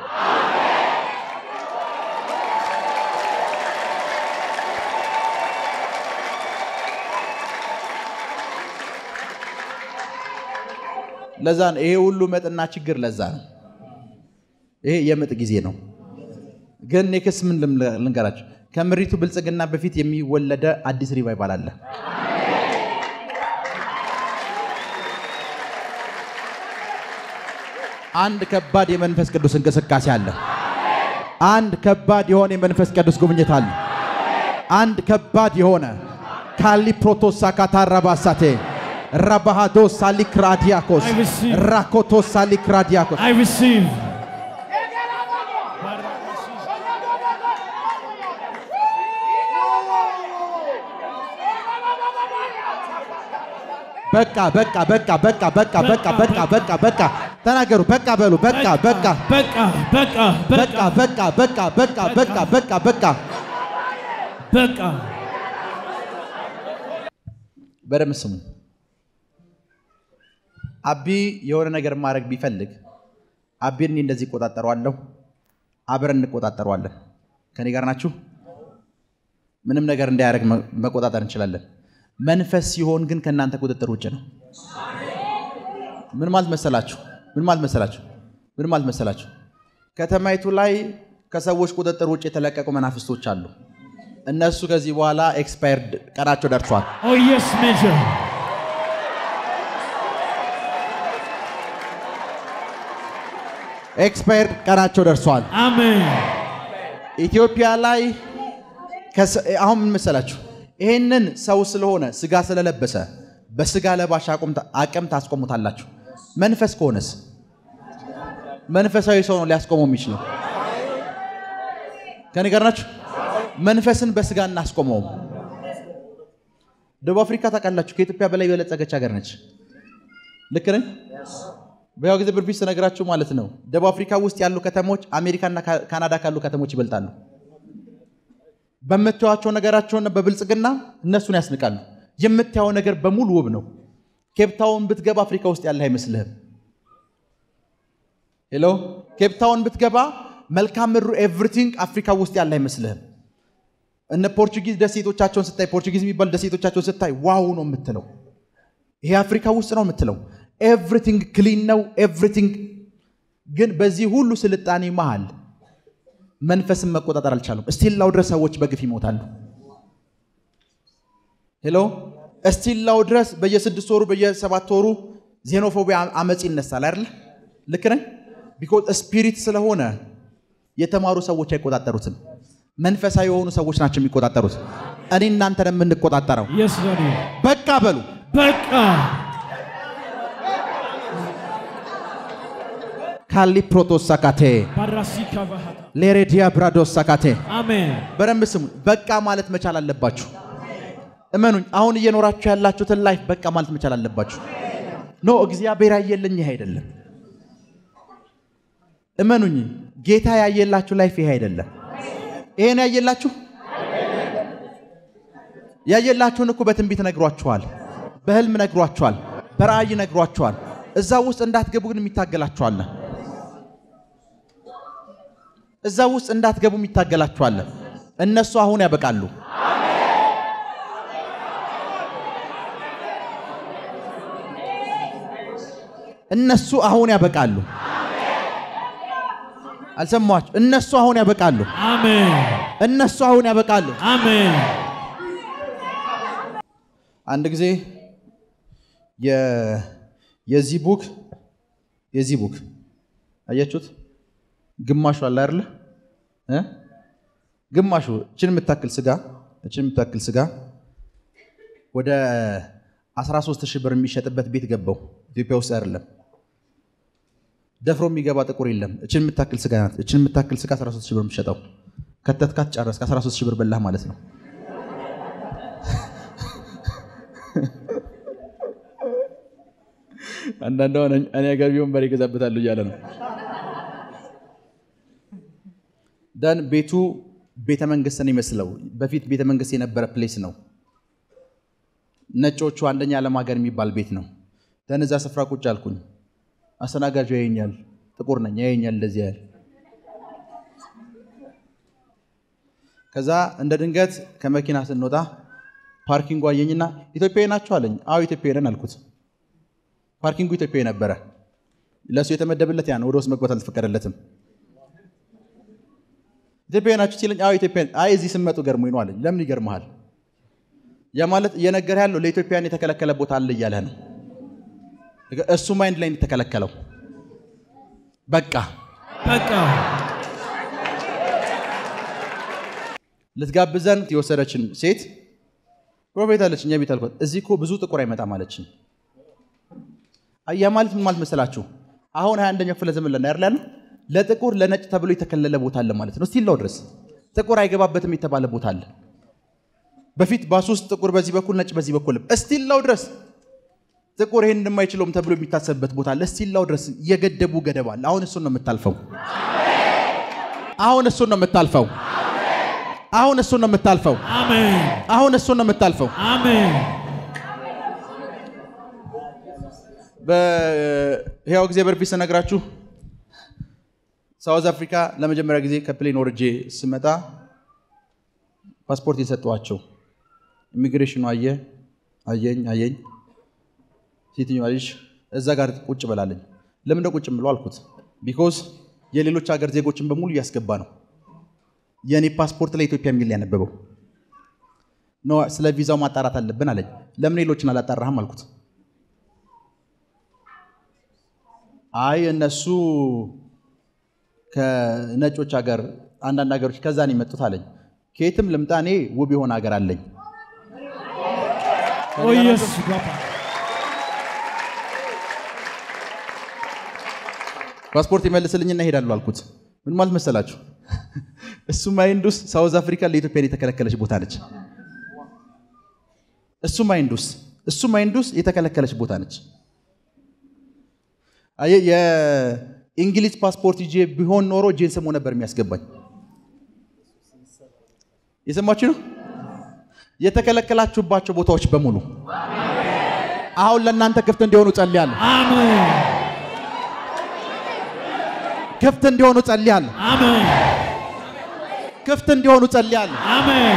ለዛ ነው ይሄ ሁሉ መጥና ችግር። ለዛ ነው ይሄ የምጥ ጊዜ ነው። ግን ኔክስ ምን ልም- ልንገራችሁ፣ ከምሪቱ ብልጽግና በፊት የሚወለደ አዲስ ሪቫይቫል አለ። አንድ ከባድ የመንፈስ ቅዱስ እንቅስቃሴ አለ። አንድ ከባድ የሆነ የመንፈስ ቅዱስ ጉብኝት አለ። አንድ ከባድ የሆነ ካሊ ፕሮቶሳ ካታራባሳቴ ራባሃዶ ሳሊክራዲያኮስ I receive. ራኮቶ ሳሊክራዲያኮስ I receive በቃ በቃ በቃ በቃ በቃ በቃ በቃ በቃ በቃ ተናገሩ። በቃ በሉ። በቃ በቃ በቃ በቃ በቃ በቃ በቃ በቃ በቃ በቃ በቃ በቃ በደምብ ስሙ። አቢ የሆነ ነገር ማድረግ ቢፈልግ አቢን እኔ እንደዚህ እቆጣጠረዋለሁ፣ አብረን እንቆጣጠረዋለን። ከኔ ጋር ናችሁ? ምንም ነገር እንዳያደርግ መ- መቆጣጠር እንችላለን። መንፈስ ሲሆን ግን ከእናንተ ቁጥጥር ውጭ ነው። ምን ማለት መሰላችሁ? ምን ማለት መሰላችሁ? ምን ማለት መሰላችሁ? ከተማይቱ ላይ ከሰዎች ቁጥጥር ውጭ የተለቀቁ መናፍስቶች አሉ። እነሱ ከዚህ በኋላ ኤክስፓየርድ ቀናቸው ደርሷል። Oh yes, Major. ኤክስፓየርድ ቀናቸው ደርሷል። Amen. ኢትዮጵያ ላይ ከስ- አሁን ምን መሰላችሁ? ይሄንን ሰው ስለሆነ ስጋ ስለለበሰ በስጋ ለባሽ አቁም- አቅም ታስቆሙታላችሁ። መንፈስ ከሆነስ መንፈሳዊ ሰው ነው ሊያስቆመው የሚችለው። ከኔ ጋር ናችሁ? መንፈስን በስጋ እናስቆመውም። ደቡብ አፍሪካ ታውቃላችሁ፣ ከኢትዮጵያ በላይ የበለጸገች ሀገር ነች። ልክ ነኝ? በያው ጊዜ ብርፊት ስነግራችሁ ማለት ነው። ደቡብ አፍሪካ ውስጥ ያሉ ከተሞች አሜሪካና ካ- ካናዳ ካሉ ከተሞች ይበልጣሉ። በምታዩቸው ነገራቸውና በብልጽግና እነሱን ያስንቃሉ። የምታየው ነገር በሙሉ ውብ ነው። ኬፕታውን ብትገባ አፍሪካ ውስጥ ያለ አይመስልህም። ሄሎ ኬፕታውን ብትገባ መልካም ምድሩ ኤቭሪቲንግ አፍሪካ ውስጥ ያለ አይመስልህም። እነ ፖርቹጊዝ ደሴቶቻቸውን ስታይ ፖርቹጊዝ የሚባሉ ደሴቶቻቸውን ስታይ ዋው ነው የምትለው። ይሄ አፍሪካ ውስጥ ነው የምትለው። ኤቭሪቲንግ ክሊን ነው ኤቭሪቲንግ። ግን በዚህ ሁሉ ስልጣኔ መሃል መንፈስን መቆጣጠር አልቻሉም። እስቲላው ድረስ ሰዎች በግፍ ይሞታሉ። ሄሎ እስቲላው ድረስ በየስድስት ወሩ በየሰባት ወሩ ዜኖፎቢያ አመፅ ይነሳል አይደል? ልክ ነኝ። ቢኮዝ ስፒሪት ስለሆነ የተማሩ ሰዎች አይቆጣጠሩትም። መንፈሳዊ የሆኑ ሰዎች ናቸው የሚቆጣጠሩት። እኔ እናንተን የምንቆጣጠረው Yes, Daddy. በቃ በሉ። በቃ ካሊ ፕሮቶስ ሳካቴ ባራሲካ ባህታ ሌሬዲያ ብራዶስ ሳካቴ አሜን። በደንብ ስሙ። በቃ ማለት መቻል አለባችሁ። እመኑኝ፣ አሁን እየኖራችሁ ያላችሁትን ላይፍ በቃ ማለት መቻል አለባችሁ። ኖ እግዚአብሔር ያየልኝ ይሄ አይደለም። እመኑኝ፣ ጌታ ያየላችሁ ላይፍ ይሄ አይደለም። ይሄን ያየላችሁ ያየላችሁን እኮ በትንቢት ነግሯችኋል፣ በህልም ነግሯችኋል፣ በራእይ ነግሯችኋል። እዛ ውስጥ እንዳትገቡ ግን የሚታገላችኋል። እዛ ውስጥ እንዳትገቡ የሚታገላችኋል። እነሱ አሁን ያበቃሉ። እነሱ አሁን ያበቃሉ። አልሰማችሁ? እነሱ አሁን ያበቃሉ። አሜን። እነሱ አሁን ያበቃሉ። አሜን። አንድ ጊዜ የ- የዚህ ቡክ የዚህ ቡክ አያችሁት? ግማሹ አለ አይደለ እ? ግማሹ እችን የምታክል ስጋ እችን የምታክል ስጋ ወደ 13 ሺህ ብር የሚሸጥበት ቤት ገባው። ኢትዮጵያ ውስጥ አይደለም። ደፍሮ የሚገባ ጥቁር የለም። እችን የምታክል ስጋ ናት። እችን የምታክል ስጋ 13 ሺህ ብር የሚሸጠው ከተትካት ጨረስክ፣ 13 ሺህ ብር በላህ ማለት ነው። አንዳንድ አሁን እኔ ሀገር ቢሆን በሬ ይገዛበታሉ እያለ ነው። ደን ቤቱ ቤተ መንግስትን ይመስለው በፊት ቤተ መንግስት የነበረ ፕሌስ ነው። ነጮቹ አንደኛ ዓለም ሀገር የሚባል ቤት ነው። ደን እዛ ስፍራ ቁጭ አልኩኝ። አስተናጋጁ ያየኛል፣ ጥቁር ነኝ፣ ያየኛል እንደዚህ ያህል። ከዛ እንደ ድንገት ከመኪና ስንወጣ ፓርኪንጉ አየኝና ኢትዮጵያዊ ናቸው አለኝ። አዎ ኢትዮጵያዊ ነን አልኩት። ፓርኪንጉ ኢትዮጵያዊ ነበረ። ለእሱ የተመደበለት ያ ነው። ወደ ውስጥ መግባት አልተፈቀደለትም። ኢትዮጵያዊ ናችሁ ሲለኝ አዎ ኢትዮጵያ። አይ እዚህ ስመጡ ገርሞኝ ነው አለኝ። ለምን ይገርመሃል? ያ ማለት እየነገር ያለው ለኢትዮጵያን የተከለከለ ቦታ አለ እያለህ ነው። እሱ ማይንድ ላይ የተከለከለው በቃ በቃ ልትጋብዘን የወሰደችን ሴት ፕሮፌት አለችኝ። የቤት አልኳት። እዚህ እኮ ብዙ ጥቁር አይመጣም አለችኝ። ያ ማለት ምን ማለት መሰላችሁ? አሁን ሀያ አንደኛው ክፍለ ዘመን ላይ አይደል ያለው? ለጥቁር ለነጭ ተብሎ የተከለለ ቦታ አለ ማለት ነው። እስቲላው ድረስ ጥቁር አይገባበትም የተባለ ቦታ አለ። በፊት ባስ ውስጥ ጥቁር በዚህ በኩል ነጭ በዚህ በኩል እስቲላው ድረስ ጥቁር ይሄን እንደማይችለውም ተብሎ የሚታሰብበት ቦታ አለ። እስቲላው ድረስ የገደቡ ገደብ አለ። አሁን እሱን ነው የምታልፈው። አሁን እሱን ነው የምታልፈው። አሁን እሱን ነው የምታልፈው። አሜን። አሁን እሱን ነው የምታልፈው። አሜን። በሕያው እግዚአብሔር ፊት ስነግራችሁ ሳውዝ አፍሪካ ለመጀመሪያ ጊዜ ከፕሌን ወርጄ ስመጣ ፓስፖርት የሰጠዋቸው ኢሚግሬሽኑ አየ አየኝ አየኝ ሴትዮዋ ልጅ እዛ ጋር ቁጭ በላለኝ። ለምን ቁጭ ብሎ አልኩት። ቢኮዝ የሌሎች ሀገር ዜጎችን በሙሉ እያስገባ ነው። የእኔ ፓስፖርት ለኢትዮጵያ የሚል ያነበበው ኖ ስለ ቪዛው ማጣራት አለብን አለኝ። ለምን ሌሎችን አላጣራህም አልኩት። አይ እነሱ ከነጮች ሀገር አንዳንድ ሀገሮች ከዛ ነው የመጡት አለኝ። ከየትም ልምጣ እኔ ውብ የሆነ ሀገር አለኝ። ኦ ኢየሱስ ባባ ፓስፖርት ይመልስልኝና እሄዳለሁ አልኩት። ምን ማለት መሰላችሁ? እሱ ማይንድ ውስጥ ሳውዝ አፍሪካ ለኢትዮጵያ የተከለከለች ቦታ ነች። እሱ ማይንድ ውስጥ እሱ ማይንድ ውስጥ የተከለከለች ቦታ ነች። አየህ፣ የእንግሊዝ ፓስፖርት ይዤ ቢሆን ኖሮ እጄን ስሞ ነበር የሚያስገባኝ። የሰማችሁ ነው። የተከለከላችሁባቸው ቦታዎች በሙሉ አሁን ለእናንተ ክፍት እንዲሆኑ ጸልያለሁ። አሜን። ክፍት እንዲሆኑ ጸልያለሁ። አሜን ክፍት እንዲሆኑ ጸልያለሁ። አሜን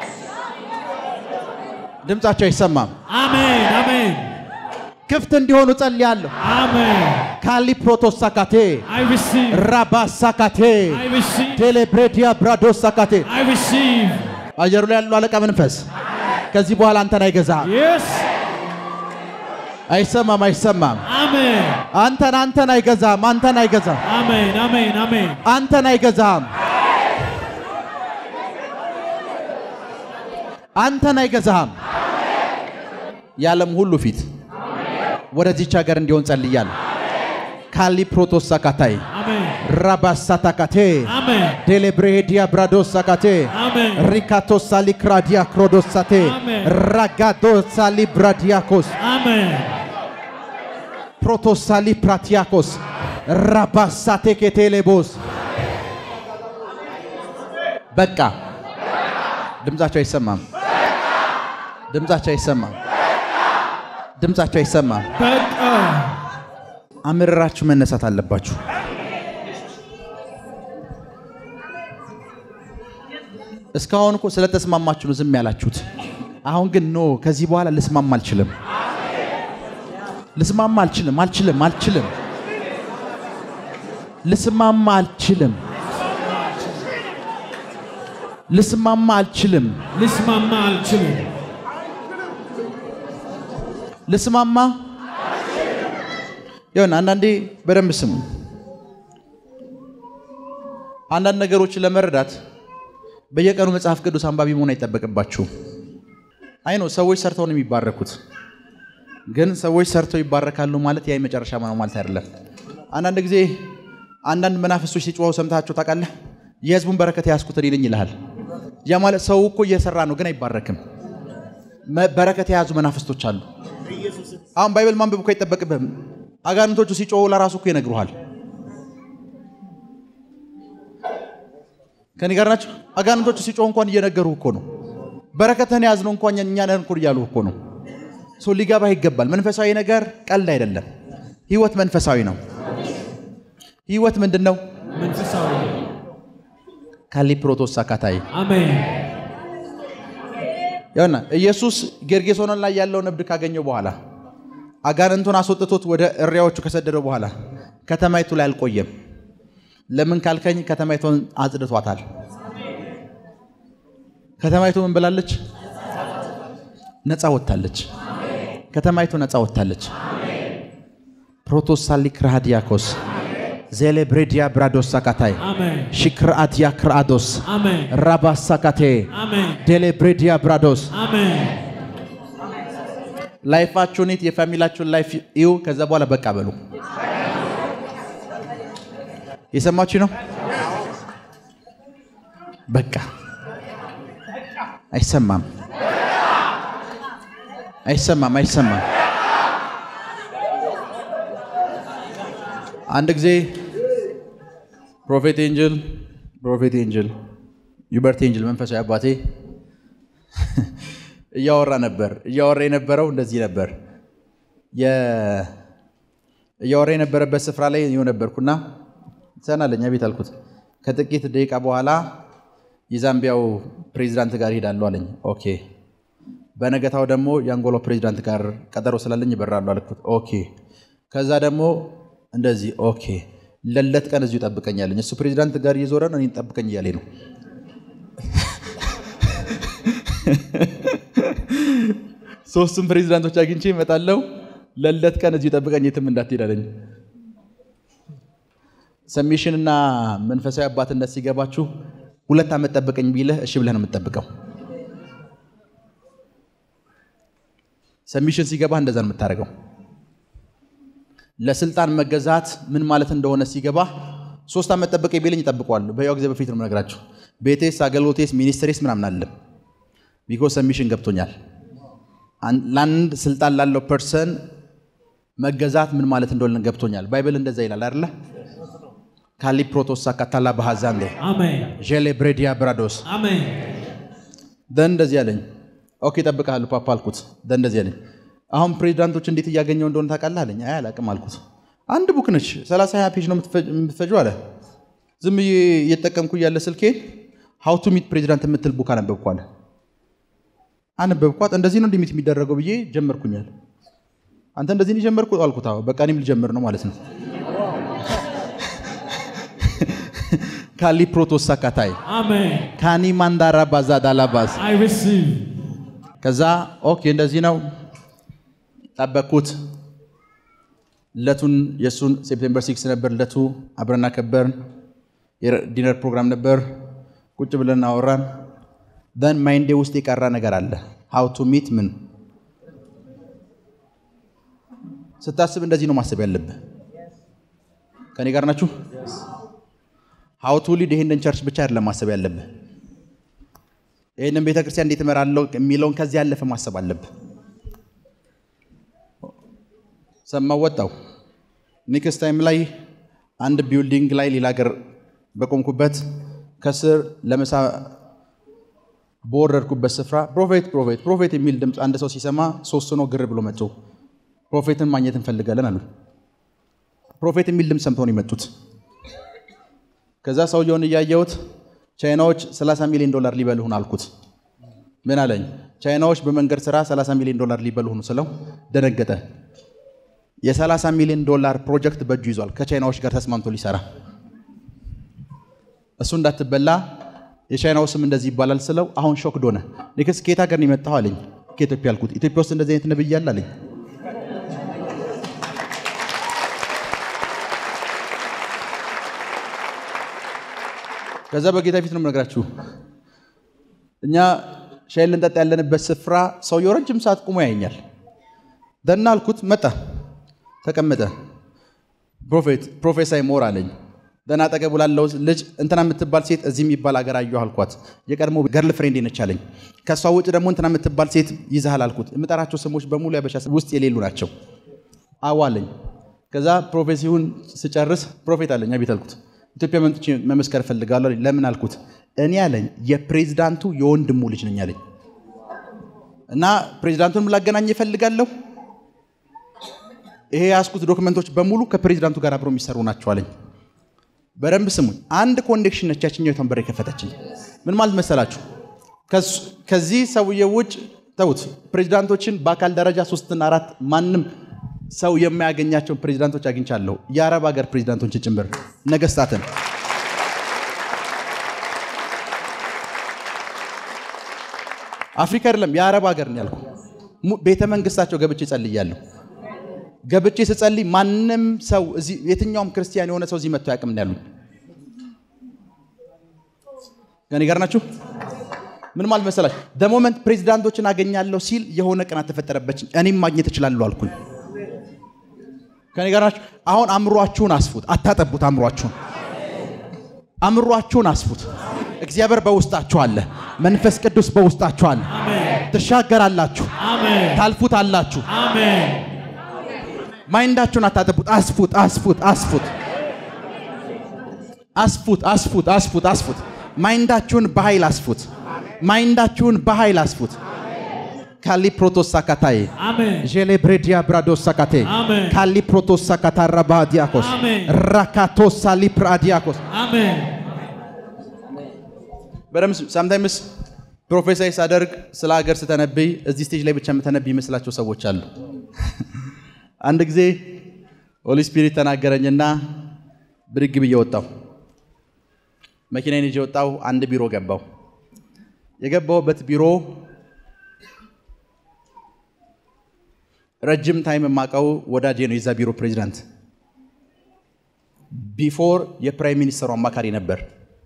ድምጻቸው አይሰማም። አሜን አሜን ክፍት እንዲሆኑ ጸልያለሁ። አሜን ካሊ ፕሮቶሳካቴ I receive ራባሳካቴ I receive ቴሌብሬዲያ ብራዶሳካቴ I receive አየሩ ላይ ያለው አለቃ መንፈስ ከዚህ በኋላ አንተን አይገዛም። yes አይሰማም፣ አይሰማም። አሜን አንተን አንተን አይገዛም። አንተን አይገዛም። አሜን አሜን አሜን አንተን አይገዛም። አንተን አይገዛም። የዓለም ሁሉ ፊት ወደዚች ሀገር እንዲሆን ጸልያለሁ። ካሊ ፕሮቶሳካታይ አሜን ራባሳታካቴ አሜን ዴሌብሬዲያ ብራዶሳካቴ አሜን ሪካቶሳሊ ክራዲያ ክሮዶሳቴ አሜን። ራጋዶሳሊ ብራዲያኮስ አሜን ፕሮቶሳሊ ፕራቲያኮስ ራባሳቴ ኬቴሌቦስ በቃ ድምጻቸው አይሰማም። ድምጻቸው አይሰማም። ድምጻቸው አይሰማም። በቃ አምርራችሁ መነሳት አለባችሁ። እስካሁን እኮ ስለተስማማችሁ ነው ዝም ያላችሁት። አሁን ግን ኖ ከዚህ በኋላ ልስማማ አልችልም፣ ልስማማ አልችልም፣ አልችልም፣ አልችልም፣ ልስማማ አልችልም፣ ልስማማ አልችልም፣ ልስማማ አልችልም ልስማማ ይሁን። አንዳንዴ በደንብ ስሙ። አንዳንድ ነገሮችን ለመረዳት በየቀኑ መጽሐፍ ቅዱስ አንባቢ መሆን አይጠበቅባችሁም። አይ ነው ሰዎች ሰርተው ነው የሚባረኩት። ግን ሰዎች ሰርተው ይባረካሉ ማለት ያ የመጨረሻ ነው ማለት አይደለም። አንዳንድ ጊዜ አንዳንድ መናፍስቶች ሲጮኸው ሰምታቸው ታውቃለህ? የህዝቡን በረከት የያዝኩት እኔ ነኝ ይልሃል። ያ ማለት ሰው እኮ እየሰራ ነው ግን አይባረክም። መ- በረከት የያዙ መናፍስቶች አሉ። አሁን ባይብል ማንበብ እኮ አይጠበቅብህም። አጋንንቶቹ ሲጮሁ ለራሱ እኮ ይነግሩሃል። ከኔ ጋር ናቸው። አጋንንቶቹ ሲጮሁ እንኳን እየነገሩ እኮ ነው። በረከትህን የያዝነው እንኳን እኛ ነን እኮ እያሉ እኮ ነው። ሰው ሊገባህ ይገባል። መንፈሳዊ ነገር ቀልድ አይደለም። ህይወት መንፈሳዊ ነው። ህይወት ምንድን ነው? መንፈሳዊ ካሊ ፕሮቶስ አካታይ አሜን ያውና ኢየሱስ ጌርጌሶኖን ላይ ያለውን እብድ ካገኘው በኋላ አጋንንቱን አስወጥቶት ወደ እሪያዎቹ ከሰደደው በኋላ ከተማይቱ ላይ አልቆየም። ለምን ካልከኝ ከተማይቱን አጽድቷታል። ከተማይቱ ምን ብላለች? ነፃ ወጥታለች። ከተማይቱ ነፃ ወጥታለች። ፕሮቶሳሊክ ራሃዲያኮስ ዜሌብሬዲያ ብራዶስ ሳካታይ አሜን ሽክርአትያ ክርአዶስ አሜን ራባሳካቴ አሜን ዴሌብሬዲያ ብራዶስ አሜን ላይፋችሁን የት የፋሚላችሁን ላይፍ እዩ። ከዛ በኋላ በቃ በሉ። የሰማችሁ ነው። በቃ አይሰማም፣ አይሰማም፣ አይሰማም። አንድ ጊዜ ፕሮፌት ኤንጅል ፕሮፌት ኤንጅል ዩበርት ኤንጅል መንፈሳዊ አባቴ እያወራ ነበር። እያወራ የነበረው እንደዚህ ነበር። የ- እያወራ የነበረበት ስፍራ ላይ ይኸው ነበርኩና ሰናለኛ ቤት አልኩት። ከጥቂት ደቂቃ በኋላ የዛምቢያው ፕሬዚዳንት ጋር ሄዳለሁ አለኝ። ኦኬ። በነገታው ደግሞ የአንጎላ ፕሬዚዳንት ጋር ቀጠሮ ስላለኝ ይበራሉ አልኩት። ኦኬ። ከዛ ደግሞ እንደዚህ ኦኬ። ለለት ቀን እዚሁ ጠብቀኛለኝ። እሱ ፕሬዚዳንት ጋር እየዞረ ነው፣ እኔን ጠብቀኝ እያለኝ ነው። ሶስቱም ፕሬዚዳንቶች አግኝቼ እመጣለሁ። ለለት ቀን እዚሁ ጠብቀኝ፣ የትም እንዳትሄድ አለኝ። ሰሚሽን እና መንፈሳዊ አባትነት ሲገባችሁ ሁለት ዓመት ጠብቀኝ ቢልህ እሺ ብለህ ነው የምትጠብቀው። ሰሚሽን ሲገባህ እንደዛ ነው የምታደርገው። ለስልጣን መገዛት ምን ማለት እንደሆነ ሲገባ ሶስት ዓመት ጠብቀኝ ቢለኝ እጠብቀዋለሁ። በያው ጊዜ በፊት ነው የምነግራችሁ። ቤቴስ፣ አገልግሎቴስ፣ ሚኒስትሬስ ምናምን አለም ቢኮዝ ሰሚሽን ገብቶኛል። አን- ለአንድ ስልጣን ላለው ፐርሰን መገዛት ምን ማለት እንደሆነ ገብቶኛል። ባይብል እንደዛ ይላል አይደለ? ካሊ ፕሮቶሳ ካታላ ባሃዛንዴ አሜን ዤሌ ብሬዲያ ብራዶስ አሜን ደን እንደዚህ አለኝ። ኦኬ እጠብቅሃለሁ ፓፓ አልኩት። ደን እንደዚህ አለኝ። አሁን ፕሬዚዳንቶች እንዴት እያገኘው እንደሆነ ታውቃለህ አለኝ። አይ አላቅም አልኩት። አንድ ቡክ ነች 30 20 ፔጅ ነው የምትፈጁ አለ። ዝም ብዬ እየተጠቀምኩ እያለ ስልኬን ሀው ቱ ሚት ፕሬዚዳንት የምትል ቡክ አነበብኩ አለ። አነበብኳት። እንደዚህ ነው እንዲሚት የሚደረገው ብዬ ጀመርኩኛል። አንተ እንደዚህ ነው የጀመርኩት አልኩት። አዎ በቃ እኔም ልጀምር ነው ማለት ነው። ካሊ ፕሮቶስ ሳካታይ Amen. ካኒ ማንዳራ ባዛ ዳላባዝ I receive. ከዛ ኦኬ እንደዚህ ነው ጠበቅኩት። ለቱን የእሱን ሴፕቴምበር ሲክስ ነበር ለቱ አብረን አከበርን። የዲነር ፕሮግራም ነበር። ቁጭ ብለን አወራን። ደን ማይንዴ ውስጥ የቀራ ነገር አለ። ሀው ቱ ሚት ምን ስታስብ እንደዚህ ነው ማሰብ ያለብህ። ከኔ ጋር ናችሁ? ሀው ቱ ሊድ ይሄንን ቸርች ብቻ አይደለም ማሰብ ያለብህ። ይህንን ቤተ ክርስቲያን እንዴት እመራለሁ የሚለውን ከዚህ ያለፈ ማሰብ አለብህ። ሰማው ወጣው። ኔክስት ታይም ላይ አንድ ቢልዲንግ ላይ ሌላ ሀገር በቆምኩበት ከስር ለምሳ በወረድኩበት ስፍራ ፕሮፌት ፕሮፌት ፕሮፌት የሚል ድምፅ አንድ ሰው ሲሰማ ሶስት ነው ግር ብሎ መጡ። ፕሮፌትን ማግኘት እንፈልጋለን አሉ። ፕሮፌት የሚል ድምፅ ሰምተው ነው የመጡት። ከዛ ሰውየውን እያየሁት ቻይናዎች 30 ሚሊዮን ዶላር ሊበልሁን አልኩት። ምን አለኝ? ቻይናዎች በመንገድ ስራ 30 ሚሊዮን ዶላር ሊበልሁን ስለው ደነገጠ። የ30 ሚሊዮን ዶላር ፕሮጀክት በእጁ ይዟል ከቻይናዎች ጋር ተስማምቶ ሊሰራ እሱ እንዳትበላ የቻይናው ስም እንደዚህ ይባላል ስለው አሁን ሾክድ ሆነ። ኔክስት ከየት ሀገር ነው የመጣው አለኝ። ከኢትዮጵያ አልኩት። ኢትዮጵያ ውስጥ እንደዚህ አይነት ነብይ አለ አለኝ። ከዛ በጌታ ፊት ነው የምነግራችሁ። እኛ ሻይ ልንጠጣ ያለንበት ስፍራ ሰውየው ረጅም ሰዓት ቁሞ ያየኛል። ደና አልኩት። መጣ፣ ተቀመጠ። ፕሮፌት ፕሮፌሳይ ሞር አለኝ። ደና አጠገቡ ላለው ልጅ እንትና የምትባል ሴት እዚህ የሚባል አገር አየሁ አልኳት። የቀድሞ ገርል ፍሬንድ ነች አለኝ። ከእሷ ውጭ ደግሞ እንትና የምትባል ሴት ይዛሃል አልኩት። የምጠራቸው ስሞች በሙሉ ያበሻ ውስጥ የሌሉ ናቸው። አዎ አለኝ። ከዛ ፕሮፌሲውን ስጨርስ ፕሮፌት አለኝ። አቤት አልኩት። ኢትዮጵያ መምጥቼ መመስከር እፈልጋለሁ አለኝ። ለምን አልኩት። እኔ አለኝ የፕሬዚዳንቱ የወንድሙ ልጅ ነኝ አለኝ እና ፕሬዚዳንቱን ላገናኝ እፈልጋለሁ። ይሄ ያስኩት ዶክመንቶች በሙሉ ከፕሬዚዳንቱ ጋር አብረው የሚሰሩ ናቸው አለኝ። በደንብ ስሙኝ። አንድ ኮንዴክሽን ነች ያችኛው በር የከፈተችኝ። ምን ማለት መሰላችሁ? ከዚህ ሰውዬ ውጭ ተውት። ፕሬዚዳንቶችን በአካል ደረጃ ሶስትና አራት ማንም ሰው የማያገኛቸውን ፕሬዚዳንቶች አግኝቻለሁ። የአረብ ሀገር ፕሬዚዳንቶችን ጭምር ነገስታትን። አፍሪካ አይደለም የአረብ ሀገር ነው ያልኩ። ቤተ መንግስታቸው ገብቼ ጸልያለሁ። ገብቼ ስጸልይ ማንም ሰው እዚህ የትኛውም ክርስቲያን የሆነ ሰው እዚህ መጥቶ ያቅም ነው ያሉኝ። ከኔ ጋር ናችሁ? ምን ማለት መሰላችሁ? ደሞመንት ፕሬዚዳንቶችን አገኛለሁ ሲል የሆነ ቅናት ተፈጠረበች። እኔም ማግኘት እችላለሁ አልኩኝ። ከኔ ጋር ናችሁ? አሁን አእምሯችሁን አስፉት፣ አታጠቡት። አእምሯችሁን አእምሯችሁን አስፉት። እግዚአብሔር በውስጣችሁ አለ። መንፈስ ቅዱስ በውስጣችሁ አለ። ትሻገራላችሁ፣ Amen. ታልፉታላችሁ። Amen. ማይንዳችሁን አታጠቡት። አስፉት፣ አስፉት፣ አስፉት፣ አስፉት፣ አስፉት፣ አስፉት፣ አስፉት። ማይንዳችሁን በኃይል አስፉት። ማይንዳችሁን በኃይል አስፉት። ካሊ ፕሮቶስ ሳካታዬ Amen. ዤሌ ብሬዲያ ብራዶስ ሳካቴ አሜን። ካሊ ፕሮቶስ ሳካታ ረባ ዲያኮስ አሜን። ራካቶስ ሳሊ ፕራዲያኮስ Amen. በደምብ ሳምታይምስ ፕሮፌሳይ ሳደርግ ስለ ሀገር ስተነብይ እዚህ ስቴጅ ላይ ብቻ የምተነብይ ይመስላቸው ሰዎች አሉ። አንድ ጊዜ ሆሊ ስፒሪት ተናገረኝና ብድግ ብዬ ወጣሁ። መኪናዬን ይዤ ወጣሁ። አንድ ቢሮ ገባሁ። የገባሁበት ቢሮ ረጅም ታይም የማውቀው ወዳጄ ነው፣ የዛ ቢሮ ፕሬዚዳንት። ቢፎር የፕራይም ሚኒስተሩ አማካሪ ነበር።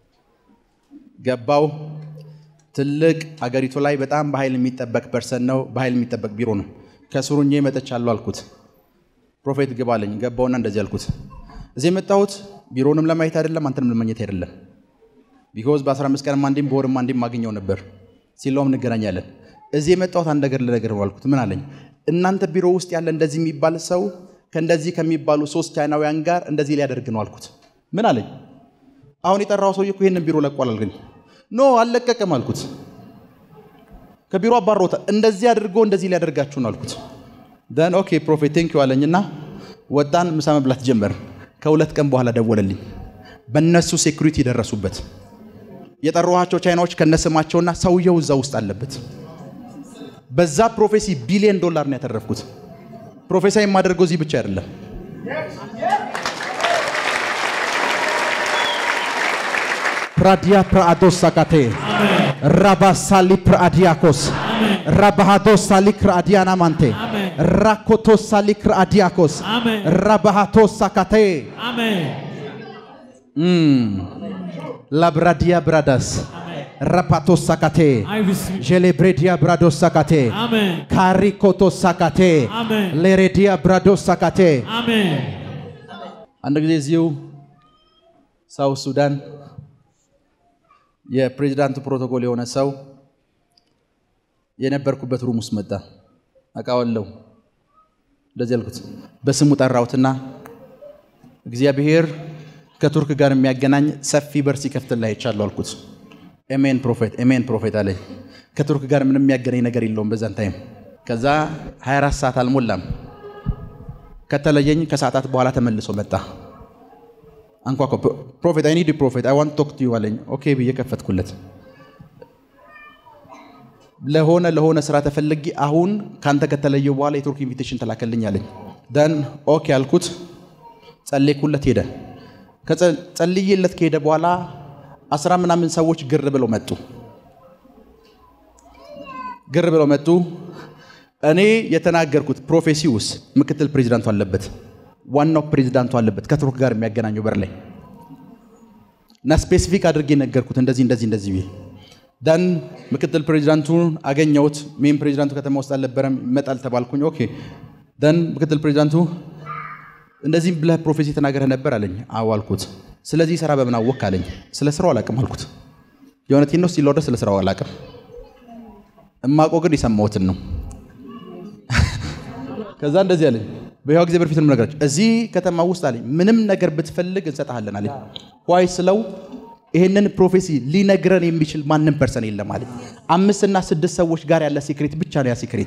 ገባው። ትልቅ አገሪቱ ላይ በጣም በኃይል የሚጠበቅ ፐርሰን ነው። በኃይል የሚጠበቅ ቢሮ ነው። ከስሩኜ መጥቻለሁ አልኩት። ፕሮፌት ግባ አለኝ። ገባውና እንደዚህ አልኩት፣ እዚህ የመጣሁት ቢሮንም ለማየት አይደለም፣ አንተንም ለማግኘት አይደለም። ቢኮዝ በ15 ቀንም አንዴም በወርም አንዴም ማግኘው ነበር። ሲለውም እንገናኛለን። እዚህ የመጣሁት አንድ ነገር ልነግርህ ነው አልኩት። ምን አለኝ? እናንተ ቢሮ ውስጥ ያለ እንደዚህ የሚባል ሰው ከእንደዚህ ከሚባሉ ሶስት ቻይናውያን ጋር እንደዚህ ሊያደርግ ነው አልኩት። ምን አለኝ? አሁን የጠራው ሰውዬ እኮ ይህንን ቢሮ ለቋል አልገኝ ኖ አልለቀቅም አልኩት። ከቢሮ አባሮታ እንደዚህ አድርጎ እንደዚህ ሊያደርጋችሁ ነው አልኩት። ደን ኦኬ ፕሮፌት ቴንክ ዩ አለኝና ወጣን፣ ምሳ መብላት ጀመር። ከሁለት ቀን በኋላ ደወለልኝ። በእነሱ ሴኩሪቲ ደረሱበት። የጠሯኋቸው ቻይናዎች ከነስማቸውና ሰውየው እዛ ውስጥ አለበት። በዛ ፕሮፌሲ ቢሊዮን ዶላር ነው ያተረፍኩት። ፕሮፌሳ የማደርገው እዚህ ብቻ አይደለም። ፕራዲያ ፕራአዶስ ሳካቴ ራባሳሊ ፕራአዲያኮስ ራባሃዶስ ሳሊ ክራአዲያና ማንቴ አሜን። ራኮቶስ ሳሊ ክራአዲያኮስ አሜን። ራባሃቶስ ሳካቴ Amen. ላብራዲያ ብራዳስ ራፓቶስ ሳካቴ I receive. ዤሌብሬዲያ ብራዶስ ሳካቴ Amen. ካሪኮቶስ ሳካቴ አሜን። ሌሬዲያ ብራዶስ ሳካቴ Amen. አንድ ጊዜ እዚሁ ሳውት ሱዳን የፕሬዚዳንቱ ፕሮቶኮል የሆነ ሰው የነበርኩበት ሩም ውስጥ መጣ። አውቃለሁ። እንደዚህ ያልኩት በስሙ ጠራሁትና እግዚአብሔር ከቱርክ ጋር የሚያገናኝ ሰፊ በር ሲከፍትልህ አይቻለሁ አልኩት። ኤሜን ፕሮፌት፣ ኤሜን ፕሮፌት አለኝ። ከቱርክ ጋር ምንም የሚያገናኝ ነገር የለውም በዛን ታይም። ከዛ 24 ሰዓት አልሞላም ከተለየኝ ከሰዓታት በኋላ ተመልሶ መጣ። አንኳኳ። ፕሮፌት አይ ኒድ ፕሮፌት አይ ዋንት ቶክ ቱ ዩ አለኝ። ኦኬ ብዬ ከፈትኩለት። ለሆነ ለሆነ ስራ ተፈልጌ አሁን ካንተ ከተለየው በኋላ የቱርክ ኢንቪቴሽን ተላከልኝ አለኝ። ደን ኦኬ አልኩት። ጸለይኩለት፣ ሄደ። ከጸልዬለት ከሄደ በኋላ አስራ ምናምን ሰዎች ግር ብለው መጡ። ግር ብለው መጡ። እኔ የተናገርኩት ፕሮፌሲ ውስጥ ምክትል ፕሬዚዳንቱ አለበት፣ ዋናው ፕሬዚዳንቱ አለበት ከቱርክ ጋር የሚያገናኘው በር ላይ እና ስፔሲፊክ አድርጌ ነገርኩት። እንደዚህ እንደዚህ እንደዚህ ብዬ ደን ምክትል ፕሬዚዳንቱን አገኘሁት። ሜን ፕሬዚዳንቱ ከተማ ውስጥ አልነበረም፣ ይመጣል ተባልኩኝ። ኦኬ ደን ምክትል ፕሬዚዳንቱ እንደዚህ ብለህ ፕሮፌሲ ተናገረህ ነበር አለኝ። አዎ አልኩት። ስለዚህ ስራ በምን አወቅ አለኝ። ስለ ስራው አላቅም አልኩት። የእውነቴን ነው ሲል ወደ ስለ ስራው አላቅም። እማቆ ግን የሰማሁትን ነው። ከዛ እንደዚህ አለኝ። በሕያው ጊዜ በፊት ነው ነገራቸው። እዚህ ከተማ ውስጥ አለኝ ምንም ነገር ብትፈልግ እንሰጥሃለን አለኝ። ዋይ ስለው ይህንን ፕሮፌሲ ሊነግረን የሚችል ማንም ፐርሰን የለም አለኝ። አምስትና ስድስት ሰዎች ጋር ያለ ሲክሬት ብቻ ነው ያ ሲክሬት።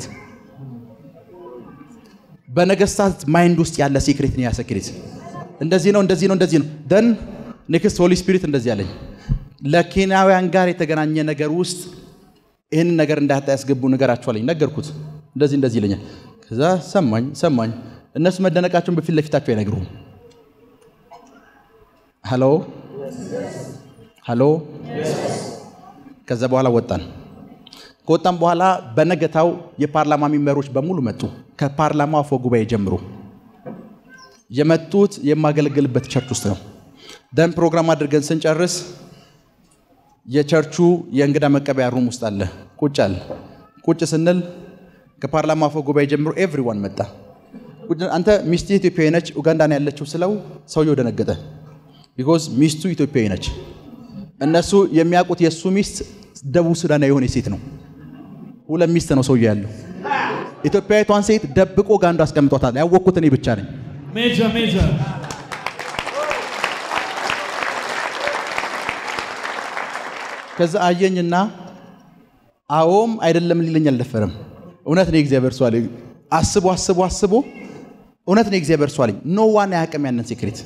በነገስታት ማይንድ ውስጥ ያለ ሲክሬት ነው ያ ሲክሬት። እንደዚህ ነው እንደዚህ ነው እንደዚህ ነው። ደን ኔክስት ሆሊ ስፒሪት እንደዚህ አለኝ። ለኬንያውያን ጋር የተገናኘ ነገር ውስጥ ይህንን ነገር እንዳታ ያስገቡ ነገራቸው አለኝ። ነገርኩት። እንደዚህ እንደዚህ ይለኛል። ከዛ ሰማኝ ሰማኝ። እነሱ መደነቃቸውን በፊት ለፊታቸው አይነግሩም። ሀሎ ሀሎ። ከዛ በኋላ ወጣን። ከወጣን በኋላ በነገታው የፓርላማ ሚመሮች በሙሉ መጡ። ከፓርላማው አፈ ጉባኤ ጀምሮ የመጡት የማገለግልበት ቸርች ውስጥ ነው። ደን ፕሮግራም አድርገን ስንጨርስ የቸርቹ የእንግዳ መቀበያ ሩም ውስጥ አለ። ቁጭ አለ። ቁጭ ስንል ከፓርላማ አፈ ጉባኤ ጀምሮ ኤቭሪዋን መጣ። ቁጭ- አንተ ሚስት ኢትዮጵያዊ ነች ኡጋንዳ ነው ያለችው ስለው ሰውየው ደነገጠ። ቢኮዝ ሚስቱ ኢትዮጵያዊ ነች። እነሱ የሚያውቁት የእሱ ሚስት ደቡብ ሱዳናዊ የሆነ ሴት ነው። ሁለት ሚስት ነው ሰውየው ያለው። ኢትዮጵያዊቷን ሴት ደብቆ ጋንዱ አስቀምጧታል። ያወቅኩት እኔ ብቻ ነኝ። Major, major. ከዛ አየኝና አዎም አይደለም ሊለኝ አልደፈረም። እውነት ነው የእግዚአብሔር ሰው አለኝ። አስቦ አስቦ አስቦ እውነት ነው የእግዚአብሔር ሰው አለኝ። ኖ ዋን አያውቅም ያንን ሴክሬት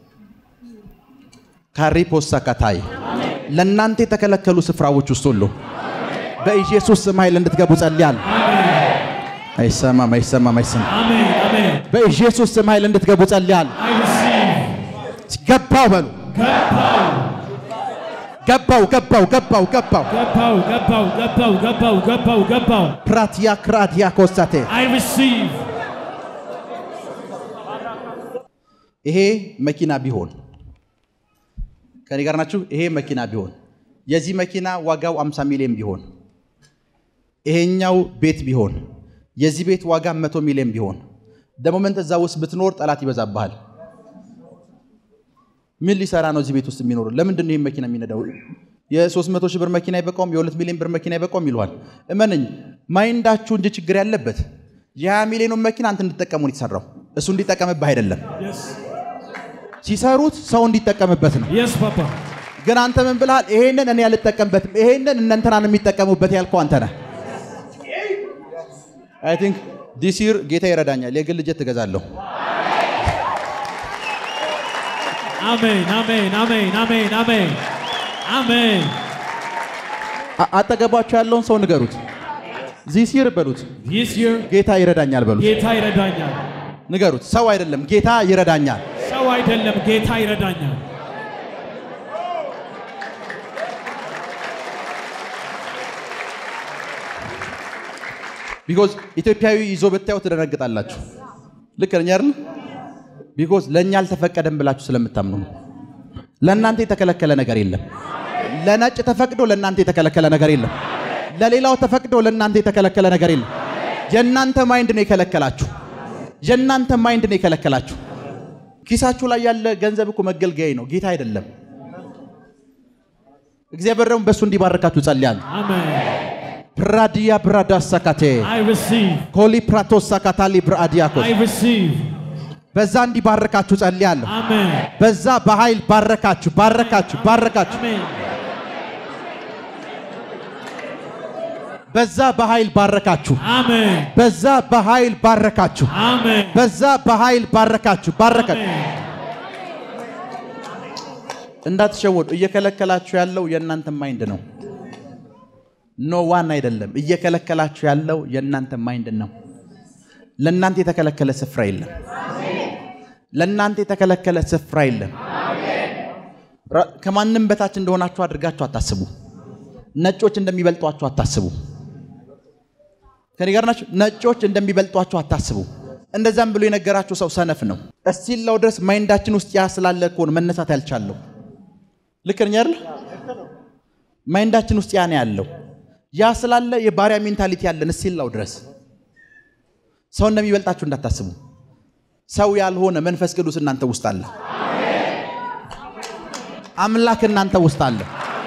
ካሪ ፖሳ ካታይ ለእናንተ የተከለከሉ ስፍራዎች ውስጥ ሁሉ በኢየሱስ ስም ኃይል እንድትገቡ ጸልያል። አይሰማም፣ አይሰማም፣ አይሰማም። Amen, amen. በኢየሱስ ስም ኃይል እንድትገቡ ጸልያል። I receive. ገባው በሉ ገባው ገባው ገባው ገባው Gabao, gabao, gabao, gabao, gabao, gabao. ፕራቲያ ክራዲያ ኮስታቴ I receive. ይሄ መኪና ቢሆን ከኔ ጋር ናችሁ? ይሄ መኪና ቢሆን የዚህ መኪና ዋጋው 50 ሚሊዮን ቢሆን ይሄኛው ቤት ቢሆን የዚህ ቤት ዋጋ 100 ሚሊዮን ቢሆን ደሞመንት እዛ ውስጥ ብትኖር ጠላት ይበዛብሃል። ምን ሊሰራ ነው እዚህ ቤት ውስጥ የሚኖሩ? ለምንድን ነው ይህን መኪና የሚነዳው? የ300 ሺህ ብር መኪና አይበቃውም? የ2 ሚሊዮን ብር መኪና አይበቃውም ይለዋል። እመነኝ፣ ማይንዳችሁ እንጂ ችግር ያለበት የ20 ሚሊዮኑን መኪና አንተ እንድጠቀሙ ነው የተሰራው፣ እሱ እንዲጠቀምብህ አይደለም። Yes. ሲሰሩት ሰው እንዲጠቀምበት ነው። Yes, Papa. ግን አንተ ምን ብልሃል? ይሄንን እኔ አልጠቀምበትም፣ ይሄንን እነ እንትናን የሚጠቀሙበት ያልከው አንተ ነህ። አይ ቲንክ ዲስ ይር ጌታ ይረዳኛል፣ የግል ጀት እገዛለሁ። አሜን አሜን አሜን አሜን አሜን አሜን አ- አጠገባችሁ ያለውን ሰው ንገሩት። ዚስ ይር በሉት። ዲስ ይር ጌታ ይረዳኛል በሉት። ጌታ ይረዳኛል። ንገሩት። ሰው አይደለም፣ ጌታ ይረዳኛል። ሰው አይደለም ጌታ ይረዳኛል። ቢኮዝ ኢትዮጵያዊ ይዞ ብታዩ ትደነግጣላችሁ። ልክ ነኝ አይደል? ቢኮዝ ለእኛ አልተፈቀደም ብላችሁ ስለምታምኑ ነው። ለእናንተ የተከለከለ ነገር የለም። ለነጭ ተፈቅዶ ለእናንተ የተከለከለ ነገር የለም። ለሌላው ተፈቅዶ ለእናንተ የተከለከለ ነገር የለም። የእናንተ ማይንድ ነው የከለከላችሁ። የእናንተ ማይንድ ነው የከለከላችሁ። ኪሳችሁ ላይ ያለ ገንዘብ እኮ መገልገያ ነው፣ ጌታ አይደለም። እግዚአብሔር ደግሞ በእሱ እንዲባርካችሁ ጸልያለሁ። አሜን። ፕራዲያ ብራዳ ሳካቴ I receive. ኮሊ ፕራቶስ ሳካታሊ ብራዲያኮስ I receive. በዛ እንዲባረካችሁ ጸልያለሁ። አሜን በዛ በኃይል ባረካችሁ፣ ባረካችሁ፣ ባረካችሁ። አሜን በዛ በኃይል ባረካችሁ፣ አሜን በዛ በኃይል ባረካችሁ፣ አሜን በዛ በኃይል ባረካችሁ፣ ባረካችሁ። አሜን። እንዳትሸወዱ። እየከለከላችሁ ያለው የእናንተ ማይንድ ነው። ኖ ዋን አይደለም። እየከለከላችሁ ያለው የእናንተ ማይንድ ነው። ለእናንተ የተከለከለ ስፍራ የለም። ለእናንተ የተከለከለ ስፍራ የለም። ራ- ከማንም በታች እንደሆናችሁ አድርጋችሁ አታስቡ። ነጮች እንደሚበልጧችሁ አታስቡ። ከኔ ጋር ናችሁ? ነጮች እንደሚበልጧችሁ አታስቡ። እንደዛም ብሎ የነገራችሁ ሰው ሰነፍ ነው። እስቲላው ድረስ ማይንዳችን ውስጥ ያ ስላለ እኮ ነው መነሳት ያልቻለው። ልክ ነኝ አይደል? ማይንዳችን ውስጥ ያ ነው ያለው። ያ ስላለ የባሪያ ሜንታሊቲ ያለን እስቲላው ድረስ ሰው እንደሚበልጣችሁ እንዳታስቡ። ሰው ያልሆነ መንፈስ ቅዱስ እናንተ ውስጥ አለ። አምላክ እናንተ ውስጥ አለ።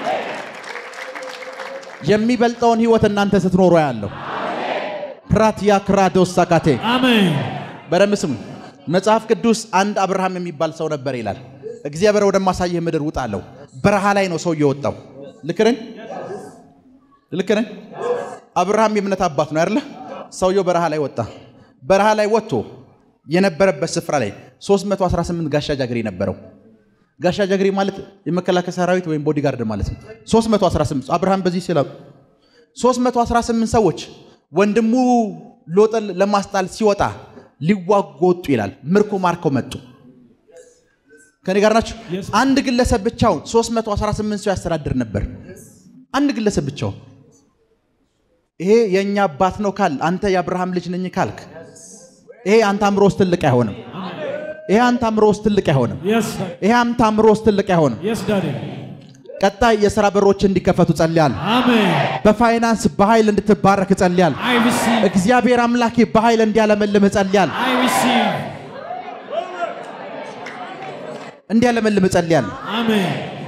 የሚበልጠውን ህይወት እናንተ ስትኖሩ ያለው ፕራቲያ ክራዶስ ሳካቴ አሜን በደንብ ስሙ። መጽሐፍ ቅዱስ አንድ አብርሃም የሚባል ሰው ነበር ይላል። እግዚአብሔር ወደማሳየህ ምድር ውጣ አለው። በረሃ ላይ ነው ሰው እየወጣው። ልክ ነኝ? ልክ ነኝ? አብርሃም የእምነት አባት ነው አይደለ? ሰውየው በረሃ ላይ ወጣ። በረሃ ላይ ወጥቶ የነበረበት ስፍራ ላይ 318 ጋሻ ጃግሬ ነበረው። ጋሻ ጃግሬ ማለት የመከላከያ ሰራዊት ወይም ቦዲጋርድ ማለት ነው። 318 አብርሃም በዚህ ሲላ 318 ሰዎች ወንድሙ ሎጥን ለማስጣል ሲወጣ ሊዋጉ ወጡ ይላል። ምርኮ ማርከው መጡ። ከኔ ጋር ናቸው። Yes. አንድ ግለሰብ ብቻውን 318 ሰው ያስተዳድር ነበር። አንድ ግለሰብ ብቻውን። ይሄ የእኛ አባት ነው ካል አንተ የአብርሃም ልጅ ነኝ ካልክ ይሄ አንተ አእምሮ ውስጥ ትልቅ አይሆንም። ይሄ አንተ አእምሮ ውስጥ ትልቅ አይሆንም። Yes, ይሄ አንተ አእምሮ ውስጥ ትልቅ አይሆንም። yes, Daddy. ቀጣይ የሥራ በሮች እንዲከፈቱ ጸልያል። Amen. በፋይናንስ በኃይል እንድትባረክ ጸልያል። I receive. እግዚአብሔር አምላኬ በኃይል እንዲያለመልም ጸልያል። I receive. እንዲያለመልም ጸልያል። Amen.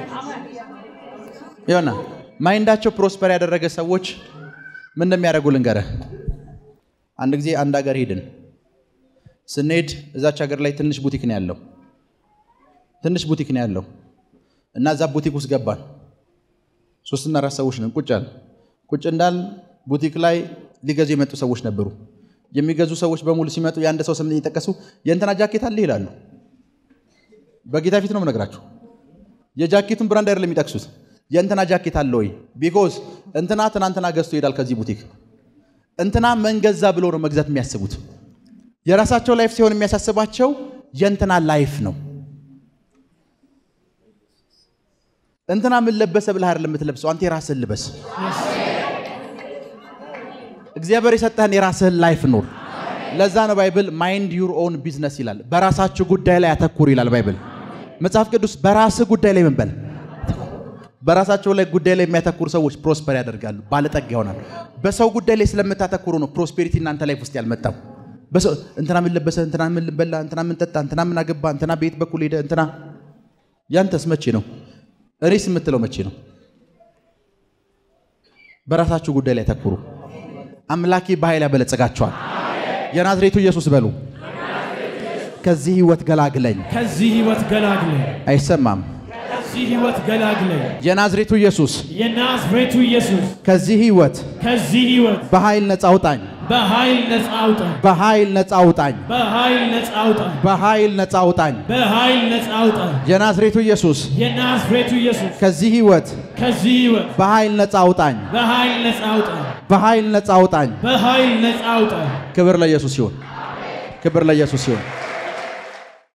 ይሆና ማይንዳቸው ፕሮስፐር ያደረገ ሰዎች ምን እንደሚያደርጉ ልንገርህ። አንድ ጊዜ አንድ ሀገር ሄድን። ስንሄድ እዛች ሀገር ላይ ትንሽ ቡቲክ ነው ያለው። ትንሽ ቡቲክ ነው ያለው እና እዛ ቡቲክ ውስጥ ገባን። ሶስትና አራት ሰዎች ነን። ቁጭ አልን። ቁጭ እንዳል ቡቲክ ላይ ሊገዙ የመጡ ሰዎች ነበሩ። የሚገዙ ሰዎች በሙሉ ሲመጡ የአንድ ሰው ስም እየጠቀሱ የእንትና ጃኬት አለ ይላሉ። በጌታ ፊት ነው የምነግራችሁ። የጃኬቱን ብራንድ አይደለም የሚጠቅሱት። የእንትና ጃኬት አለ ወይ? ቢኮዝ እንትና ትናንትና ገዝቶ ይሄዳል ከዚህ ቡቲክ። እንትና መንገዛ ብሎ ነው መግዛት የሚያስቡት። የራሳቸው ላይፍ ሲሆን የሚያሳስባቸው የእንትና ላይፍ ነው። እንትና ምን ለበሰ ብለህ አይደለም የምትለብሰው፣ አንተ የራስህን ልበስ። እግዚአብሔር የሰጠህን የራስህን ላይፍ ኑር። ለዛ ነው ባይብል ማይንድ ዩር ኦን ቢዝነስ ይላል። በራሳችሁ ጉዳይ ላይ አተኩር ይላል ባይብል። መጽሐፍ ቅዱስ በራስህ ጉዳይ ላይ ምን በል በራሳቸው ላይ ጉዳይ ላይ የሚያተኩሩ ሰዎች ፕሮስፐር ያደርጋሉ፣ ባለጠጋ ይሆናሉ። በሰው ጉዳይ ላይ ስለምታተኩሩ ነው ፕሮስፔሪቲ እናንተ ላይፍ ውስጥ ያልመጣው። በሰው እንትና ምን ለበሰ፣ እንትና ምን በላ፣ እንትና ምን ጠጣ፣ እንትና ምን አገባ፣ እንትና ቤት በኩል ሄደ፣ እንትና ያንተስ መቼ ነው? እኔስ የምትለው መቼ ነው? በራሳችሁ ጉዳይ ላይ ተኩሩ። አምላኬ በኃይል ያበለጸጋቸዋል። የናዝሬቱ ኢየሱስ በሉ። ከዚህ ህይወት ገላግለኝ። ከዚህ ህይወት ገላግለኝ። አይሰማም። ከዚህ ህይወት ገላግለኝ። የናዝሬቱ ኢየሱስ የናዝሬቱ ኢየሱስ ከዚህ ህይወት ከዚህ ህይወት በኃይል ነፃ አውጣኝ። በኃይል ነፃ አውጣኝ በኃይል ነፃ አውጣኝ፣ በኃይል ነፃ አውጣኝ በኃይል ነፃ አውጣኝ። በኃይል ነፃ አውጣኝ የናዝሬቱ ኢየሱስ የናዝሬቱ ኢየሱስ ከዚህ ህይወት ከዚህ ህይወት በኃይል ነፃ አውጣኝ፣ በኃይል ነፃ አውጣኝ በኃይል ነፃ አውጣኝ። በኃይል ነፃ አውጣኝ ክብር ለኢየሱስ ይሁን። ክብር ለኢየሱስ ይሁን።